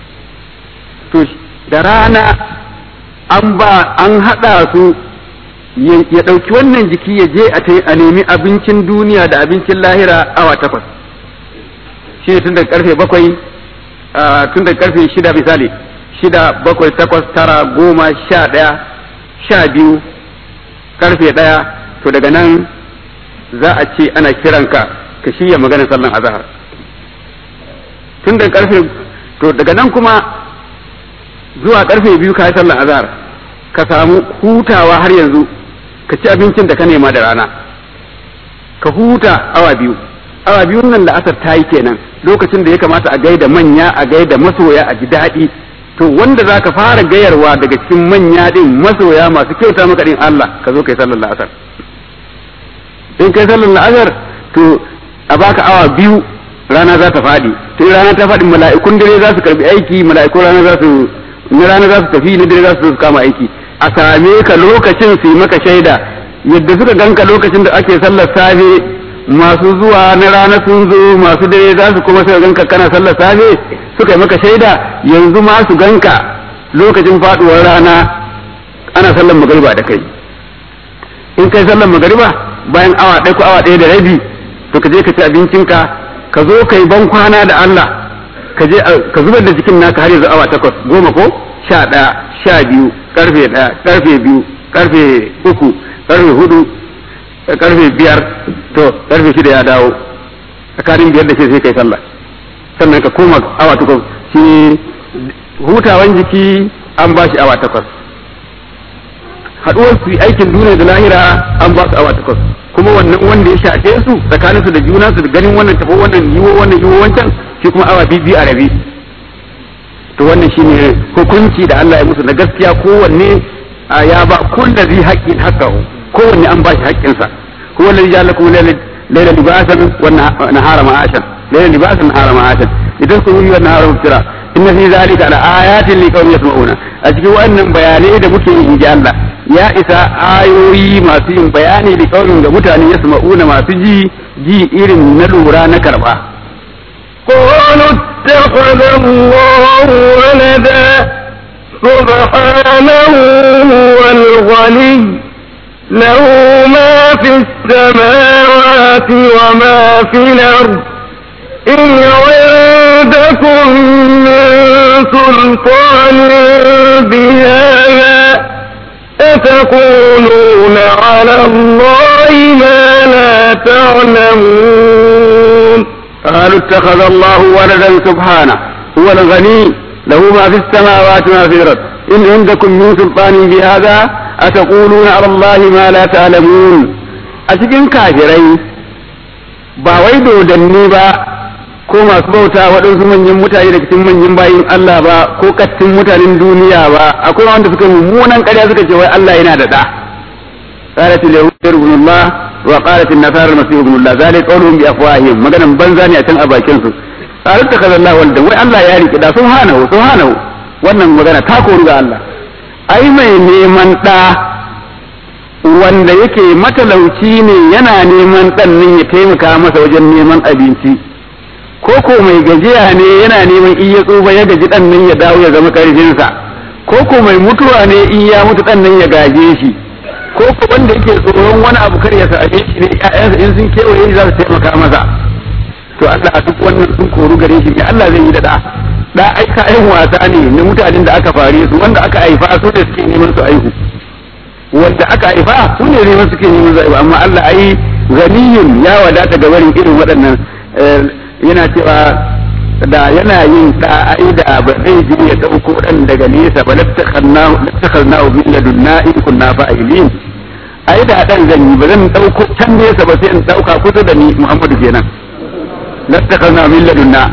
to da rana an ba an haɗa su ya ɗauki wannan jiki ya je a nemi abincin duniya da abincin lahira awa takwas shi ne tun daga karfe bakwai tun daga karfe shida misali shida bakwai takwas tara goma sha ɗaya sha biyu karfe ɗaya to daga nan za a ce ana kiranka ka shirya maganar sallan azahar tun daga karfe to daga nan kuma zuwa karfe biyu ka yi sallan azahar ka samu hutawa har yanzu ka ci abincin da ka nema da rana ka huta awa biyu awa biyun nan la'asar ta yi kenan lokacin da ya kamata a gaida manya a gaida masoya a ji daɗi to wanda za ka fara gayarwa daga cikin manya din masoya masu kyauta maka din Allah ka zo kai sallar la'asar in kai sallar la'asar to a baka awa biyu rana za ta faɗi to rana ta faɗi mala'ikun dare za su karbi aiki mala'ikun rana za su na rana za su tafi na dare za su kama aiki a same ka lokacin su yi maka shaida yadda suka ganka lokacin da ake sallar safe masu zuwa na rana sun zo masu dare za su kuma suka ganka kana sallar safe suka yi maka shaida yanzu ma su ganka lokacin faduwar rana ana sallar magariba da kai in kai sallar magariba bayan awa ɗaya ko awa ɗaya da rabi to ka je ka ci abincinka ka zo ka yi ban kwana da Allah ka je ka zubar da jikin naka har yanzu awa takwas goma ko sha ɗaya sha biyu karfe ɗaya karfe biyu karfe uku karfe hudu karfe biyar to karfe shida ya dawo tsakanin biyar da shi sai kai sallah sannan ka koma awa takwas shi hutawan jiki an ba shi awa takwas haɗuwar su aikin duniya da lahira an ba su awa takwas kuma wannan wanda ya shafe su tsakanin su da juna su da ganin wannan tafi wannan yiwo wannan yiwo wancan shi kuma awa biyu a rabi to wannan shine hukunci da Allah ya musu na gaskiya kowanne ya ba kullazi haqqin haqqahu kowanne an ba shi haƙƙinsa huwa alladhi ja'ala lakum layla libasan wa nahara ma'ashan layla libasan nahara ma'ashan idan kun yi wannan nahara mubtira inna fi zalika la ayatin liqaumin yasma'una a cikin wannan bayanai da muke yi inji Allah ya isa ayoyi masu yin bayani da kaunin ga mutane yasma'una masu ji ji irin na lura na karba قالوا اتخذ الله ولدا سبحانه هو الغني له ما في السماوات وما في الأرض إن عندكم من سلطان بهذا أتقولون على الله ما لا تعلمون قالوا اتخذ الله ولدا سبحانه هو الغني له ما في السماوات وما في الأرض إن عندكم من سلطان بهذا أتقولون على الله ما لا تعلمون أتكن كافرين ba wai dodanni ba ko masu bauta waɗansu manyan mutane daga cikin manyan bayin Allah ba ko kattin mutanen duniya ba akwai wanda suka mummunan ƙarya suka ce wai Allah yana da ɗa qalat al-yahud ibn Allah wa qalat an-nasara al-masih ibn Allah zalika qawluhum bi afwahihim maganan banza ne a can a bakin su qalat takaza Allah walda wai Allah ya riki da subhanahu subhanahu wannan magana ta koru ga Allah ai mai neman ɗa wanda yake matalauci ne yana neman ɗan nan ya taimaka masa wajen neman abinci ko ko mai gajiya ne yana neman iya tsufa ya gaji ɗan nan ya dawo ya zama ƙarfinsa ko ko mai mutuwa ne in ya mutu dan nan ya gaje shi ko ko wanda yake tsoron wani abu kar ya same shi ne ƴaƴansa in sun kewaye shi za su taimaka masa to Allah a duk wannan sun koru gare shi me Allah zai yi da da da ai kayan wasa ne na mutanen da aka fare su wanda aka haifa su ne suke neman su aihu wanda aka haifa su ne neman suke neman su aihu amma Allah ai ganiyun ya wadata ga barin irin waɗannan yana cewa da yana yin da ai da ba zai ji ya dauko dan daga nesa ba lattakhannahu lattakhannahu min ladunna in kunna fa'ilin ai da dan zan yi ba zan dauko can nesa ba sai in dauka kusa da ni Muhammadu kenan lattakhannahu min ladunna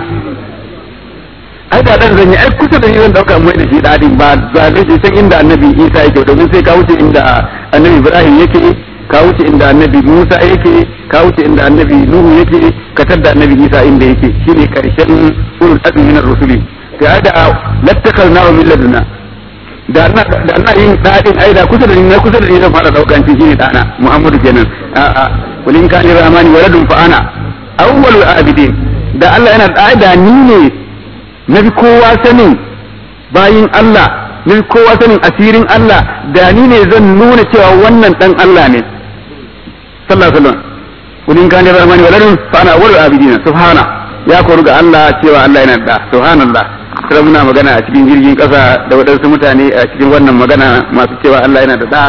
ai da dan zan yi ai kusa da ni zan dauka mai da shi dadin ba ba zai je san inda annabi Isa yake domin sai ka wuce inda annabi Ibrahim yake ka wuce inda annabi Musa yake ka wuce inda annabi Nuhu yake ka tadda annabi Isa inda yake shine karshen ulul azmi min ar-rusuli ga da lattakal na min laduna da na da na yin dadin ai da kusa da ni kusa da ni zan fara daukan shi shine dana Muhammadu kenan a a kulin kan rahmani waladun fa ana awwalul abidin da Allah yana da da ni ne nabi kowa sanin bayin Allah nabi kowa sanin asirin Allah da ni ne zan nuna cewa wannan dan Allah ne sallallahu alaihi wasallam kudin kan da rahmani waladun fa ana wal abidina subhana ya koru ga Allah cewa Allah yana da subhanallah sai muna magana a cikin jirgin kasa da wadansu mutane a cikin wannan magana masu cewa Allah yana da da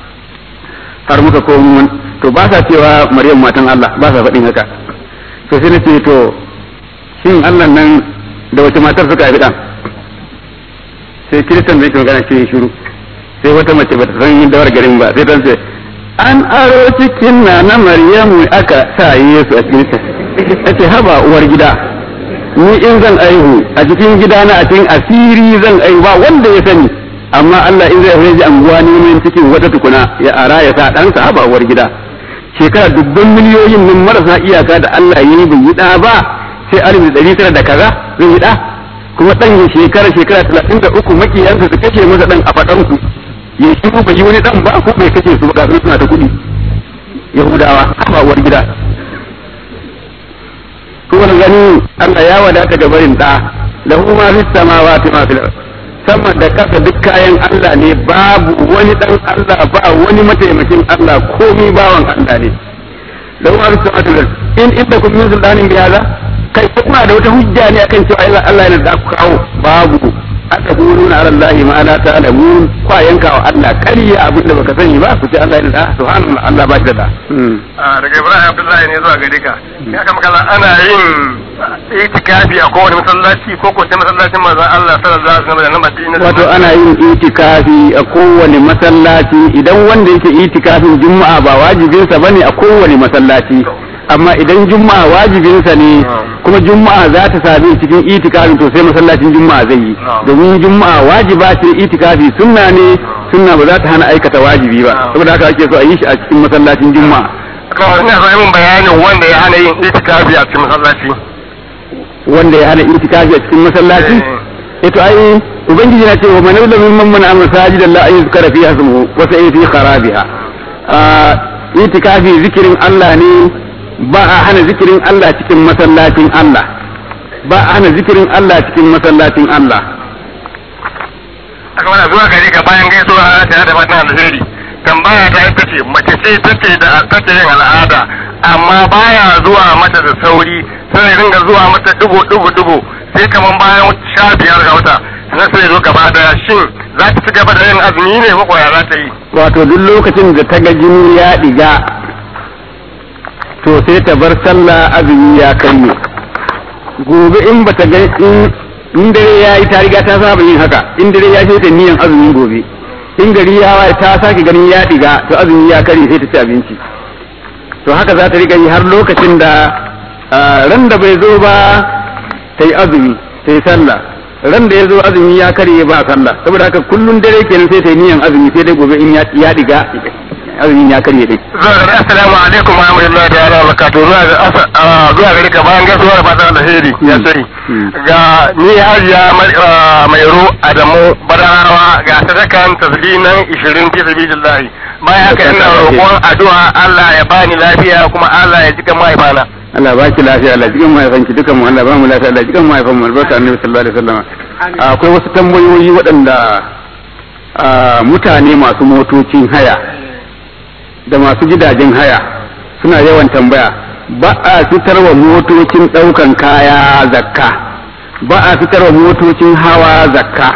har muka komo to ba sa cewa Maryam matan Allah ba sa faɗin haka to sai nace to shin Allah nan da wace matar suka haifi dan sai kiristan zai magana ce shiru sai wata mace bata san yin dawar garin ba sai ta ce an aro cikin na na maryamu aka sa yesu a cikin ta ce haba uwar gida ni in zan aihu a cikin gida na a cikin asiri zan aihu ba wanda ya sani amma Allah in zai haihu anguwa ne min cikin wata tukuna ya ara ya sa ɗansa haba uwar gida shekara dubban miliyoyin nan marasa iyaka da Allah ya yi bai yi ɗa ba sai alif da ɗari tara da kaza zai yi ɗa kuma ɗan shekara shekara talatin da uku makiyansa su kashe masa ɗan a faɗanku ya shi bai yi wani dan ba ko bai kace su ba suna ta kudi yahudawa ba uwar gida to wani gani Allah ya wadata ga barin da lahu ma fis samawati ma fil sama da kasa duk kayan Allah ne babu wani dan Allah ba wani mataimakin Allah komai bawan Allah ne lahu ma fis samawati wal in inda kun min sultanin bi hada kai kuma da wata hujja ne akan cewa Allah yana da ku kawo babu ataquluna ala allahi ma la ta'lamun kwa yanka wa Allah kariya abin da baka sani ba ku ce Allah yana da subhanallah Allah ba shi da daga Ibrahim Abdullahi ne zuwa gare ka ya kama kala ana yin itikafi a kowane masallaci ko ko sai masallacin manzon Allah sallallahu alaihi wasallam da nan Madina wato ana yin itikafi a kowane masallaci idan wanda yake itikafin juma'a ba wajibinsa bane a kowane masallaci amma idan juma'a wajibinsa ne kuma juma'a za ta sami cikin itikafin to sai masallacin juma'a zai yi domin juma'a wajiba ce itikafi sunna ne sunna ba za ta hana aikata wajibi ba saboda haka ake so a yi shi a cikin masallacin juma'a kawai ina so min bayanin wanda ya hana yin itikafi a cikin masallaci wanda ya hana itikafi a cikin masallaci ito ai ubangiji na ce wa man yuzlamu mimman mana masajidan la yuzkara fiha ismuhu wa sa'i fi kharabiha itikafi zikirin Allah ne ba a hana zikirin Allah cikin masallacin Allah ba a hana zikirin Allah cikin masallacin Allah aka mana zuwa gare ka bayan gaisuwa tare da fatan alheri tambaya ta ita ce mace ce take da take yin al'ada amma baya zuwa mata da sauri sai ringa zuwa mata dubu dubu dubu sai kaman bayan sha biyar ga wata sai sai zo gaba da shin za ta ci gaba da yin azumi ne ko ya za ta yi wato duk lokacin da ta ga jini ya diga to sai ta bar sallah azumi ya kai gobe in bata ga in dare ya yi ta riga ta saba yin haka in dare ya sai ta niyan azumin gobe in gari ya waye ta sake ganin ya diga to azumi ya kare sai ta ci abinci to haka za ta riga yi har lokacin da ran da bai zo ba ta yi azumi ta yi sallah ran da ya zo azumi ya kare ba sallah saboda haka kullun dare kenan sai ta yi niyan azumi sai dai gobe in ya diga azumin ya karye dai. Zuwa gari assalamu alaikum wa rahmatullahi ta'ala wa barakatuh zuwa zuwa gari ka bayan gaisuwar fatan alheri ya sai ga ni hajiya mai ro Adamu Badarawa ga sadakan tasliman 20 fi sabilillah bayan haka ina roƙon addu'a Allah ya bani lafiya kuma Allah ya jika mahaifana. Allah ba ki lafiya Allah jikan mahaifanki dukan mu Allah ba mu lafiya Allah jikan mahaifan mu albarka annabi sallallahu alaihi wasallam akwai wasu tambayoyi waɗanda mutane masu motocin haya da masu gidajen haya suna yawan tambaya ba a fitarwa motocin ɗaukan kaya zakka ba a fitarwa motocin hawa zakka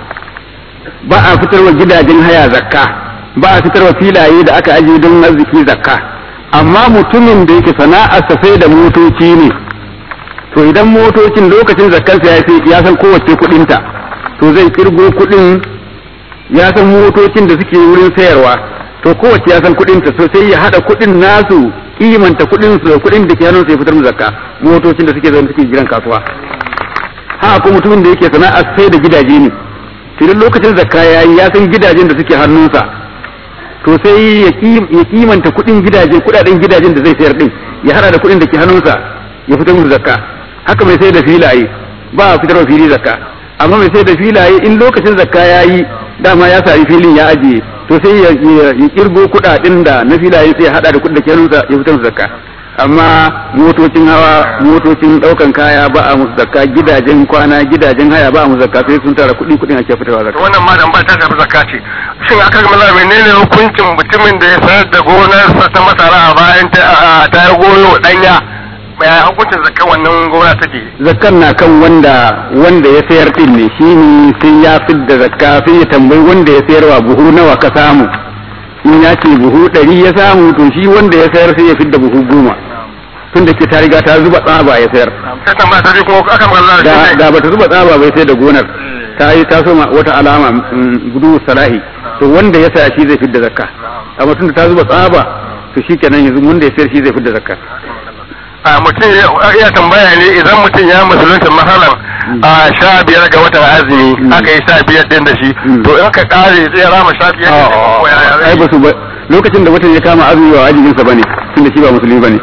ba a fitarwa gidajen haya zakka ba a fitarwa filaye da aka ajiye don arziki zakka amma mutumin da yake sana'arsa sai da motoci ne to idan motocin lokacin zakkarsa ya ya san kowace kuɗinta to zai kirgo kuɗin ya san motocin da suke wurin sayarwa to kowace ya san kuɗinta so sai ya haɗa kuɗin nasu kimanta kuɗin su da kuɗin da ke hannun sai fitar mu zakka motocin da suke zaune suke jiran kasuwa ha ko mutumin da yake sana'a sai da gidaje ne idan lokacin zakka yayi ya san gidajen da suke hannunsa to sai ya kimanta kuɗin gidaje kuɗaɗen gidajen da zai sayar din ya hada da kuɗin da ke hannunsa ya fitar musu zakka haka mai sai da filaye ba a fitar fili zakka amma mai sai da filaye in lokacin zakka yayi dama ya sari filin ya ajiye to sai ya kirgo kuɗaɗen da na filaye sai ya hada da kuɗin da ke hannunsa ya fitar musu zakka amma motocin hawa motocin daukan kaya ba a musu zakka gidajen kwana gidajen haya ba a musu zakka sai sun tara kuɗi kuɗin ake fitarwa zakka wannan ma dan ba ta shafi zakka ce shin aka ga mallam menene hukuncin mutumin da ya sayar da gonarsa ta masara a bayan ta ta goyo danya ya hukuncin zakka wannan gona take zakkan na kan wanda wanda ya sayar din ne shine sai ya fidda zakka sai ya tambayi wanda ya sayarwa buhu nawa ka samu in ya ce buhu ɗari ya samu to shi wanda ya sayar sai ya fidda buhu goma tun da ke ta riga ta zuba tsaba ya sayar sai tambaya ta kuma aka magana da da da bata zuba tsaba bai sai da gonar ta yi ta soma wata alama gudu salahi to wanda ya saya shi zai fidda zakka amma tun da ta zuba tsaba to shi kenan yanzu wanda ya sayar shi zai fidda zakka a mutum ya tambaya ne idan mutum ya musulunta masalan a sha biyar ga watan azumi aka yi sha biyar din da shi to in ka kare zai rama sha biyar din da shi ko ya ya ai ba su ba lokacin da watan ya kama azumi wa ajinsa bane tunda shi ba musulmi bane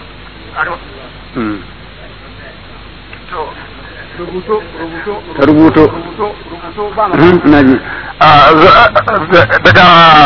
ka rubuto na ji daga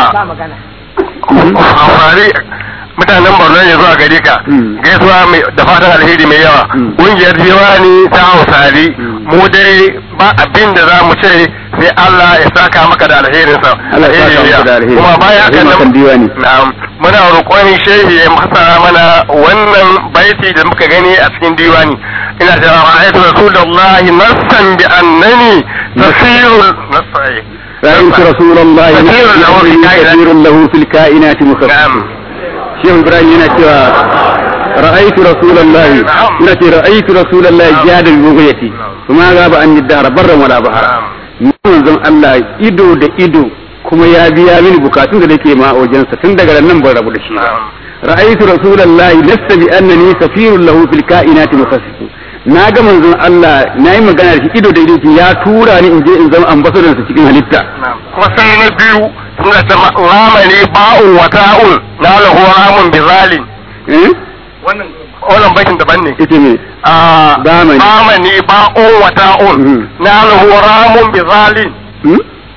amfani mutanen borno ne zuwa gare ka gaisuwa mai da fatan alheri mai yawa ƙungiyar diwani ta hausari mu dai ba abin da za mu ce sai Allah ya saka maka da alherinsa Allah ya saka maka da alheri. kuma baya Alheri kan makan diwani. na'am muna roƙon shehi ya masara mana wannan baiti da muka gani a cikin diwani ina cewa ra'aytu rasulullahi nassan bi annani tasirul nasai رأيت رسول الله كثير له في الكائنات. كثير له في الكائنات مخفف na'am شيخ إبراهيم هنا cewa رأيت رسول الله هنا رأيت رسول الله جاد ببغيتي وما غاب عن الدهر برا ولا بحرا manzon Allah ido da ido kuma ya biya mini bukatun da nake ma a wajensa tun daga nan ban rabu da shi ba ra'aytu rasulullahi lasta bi annani safirun lahu fil kainati mukhassif na ga manzon Allah nayi magana da shi ido da ido ya tura ni in je in zama ambassador sa cikin halitta kuma sai na biyu suna ta ramani ba'un wa ta'un na lahu ramun bi zalim eh wannan wannan baitin daban ne ita ne a Zamani. ramani ba'un wa ta'un Mhm. na lahu ramun bi zalim hmm?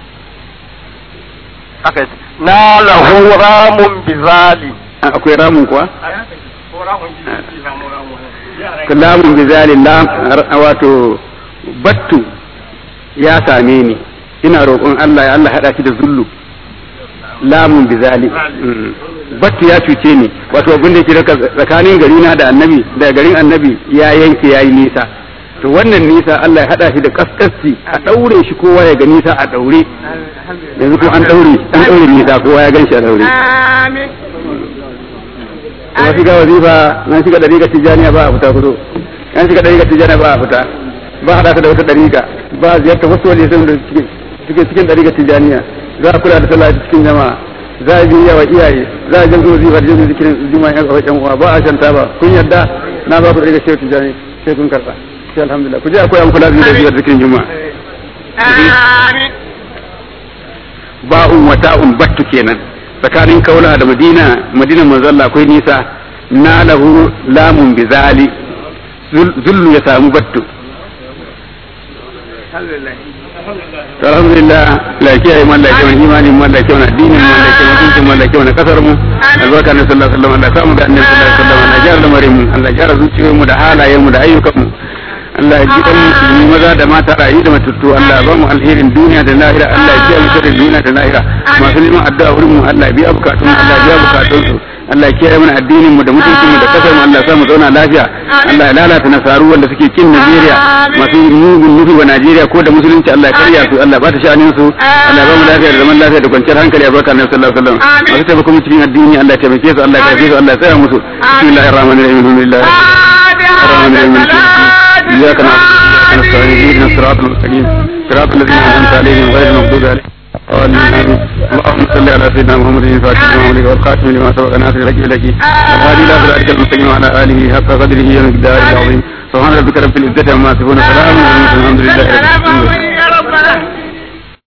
haka yake. na lahu ramun bi zalim A- akwai ramun kuwa kalamun bizalin lam wato battu ya same ni ina roƙon Allah ya Allah haɗa shi da zullu lamun bizali Mm. battu ya cuce ni wato abin da yake daga tsakanin gari na da annabi da garin annabi ya yanke yayi nisa to wannan nisa Allah ya haɗa shi da kaskasci a ɗaure shi kowa ya ga nisa a ɗaure yanzu ko an ɗaure an ɗaure nisa kowa ya gan shi a ɗaure kuma shiga wazifa nan shiga dariƙar tijjaniya ba a fita kudo nan shiga dariƙar tijjaniya ba a fita ba a haɗa ta da wata dariƙa ba a ziyarta wasu waje sun da suke suke cikin dariƙar tijjaniya za a kula da sallah cikin jama'a za a biya wa iyaye za a jamsu wazifa da jamsu zikirin juma'a yan kawai yan uwa ba a shanta ba kun yarda na ba ku dariƙar shehu tijjani sai kun karɓa sai alhamdulillah ku je a koya muku lazimi da biyar zikirin juma'a ba'un wa ta'un battu kenan tsakanin kaula da madina madina manzo Allah akwai nisa na lahu lamun bizali zullu ya samu battu to alhamdulillah la kiyaye man la kiyaye imani man la kiyaye addinin man la kiyaye mutuncin man la kiyaye kasar mu albarka na sallallahu alaihi wasallam Allah samu da annabi sallallahu alaihi wasallam Allah jara lamarin mu Allah jara zuciyoyin mu da halayen mu da ayyukan mu Allah ya ji dan musulmi maza da mata rayu da matattu Allah ya ba mu alherin duniya da lahira Allah ya kiyaye mu da duniya da lahira masu neman addu'a wurin mu Allah ya biya bukatun Allah ya biya bukatun su Allah ya kiyaye mana addinin mu da mutuncin mu da kasar mu Allah ya sa mu zauna lafiya Allah ya lalata nasaru wanda suke kin Najeriya masu mugun nufi wa Najeriya ko da musulunci Allah ya karya su Allah ba ta sha'anin su Allah ya ba mu lafiya da zaman lafiya da kwanciyar hankali a barka Annabi sallallahu alaihi wasallam masu taimako mu cikin addini Allah ya taimake su Allah ya karfe su Allah ya tsaya musu bismillahir rahmanir rahim alhamdulillah الرحمن الرحيم إياك نعبد وإياك نستعين اهدنا الصراط المستقيم صراط الذين أنعمت عليهم غير المغضوب عليهم آمين اللهم صل على سيدنا محمد الفاتح لما أغلق والخاتم لما سبق ناصر لك لك والهادي إلى صراطك المستقيم وعلى آله حق قدره ومقداره العظيم سبحان ربك رب العزة عما يصفون سلام على المرسلين الحمد لله رب العالمين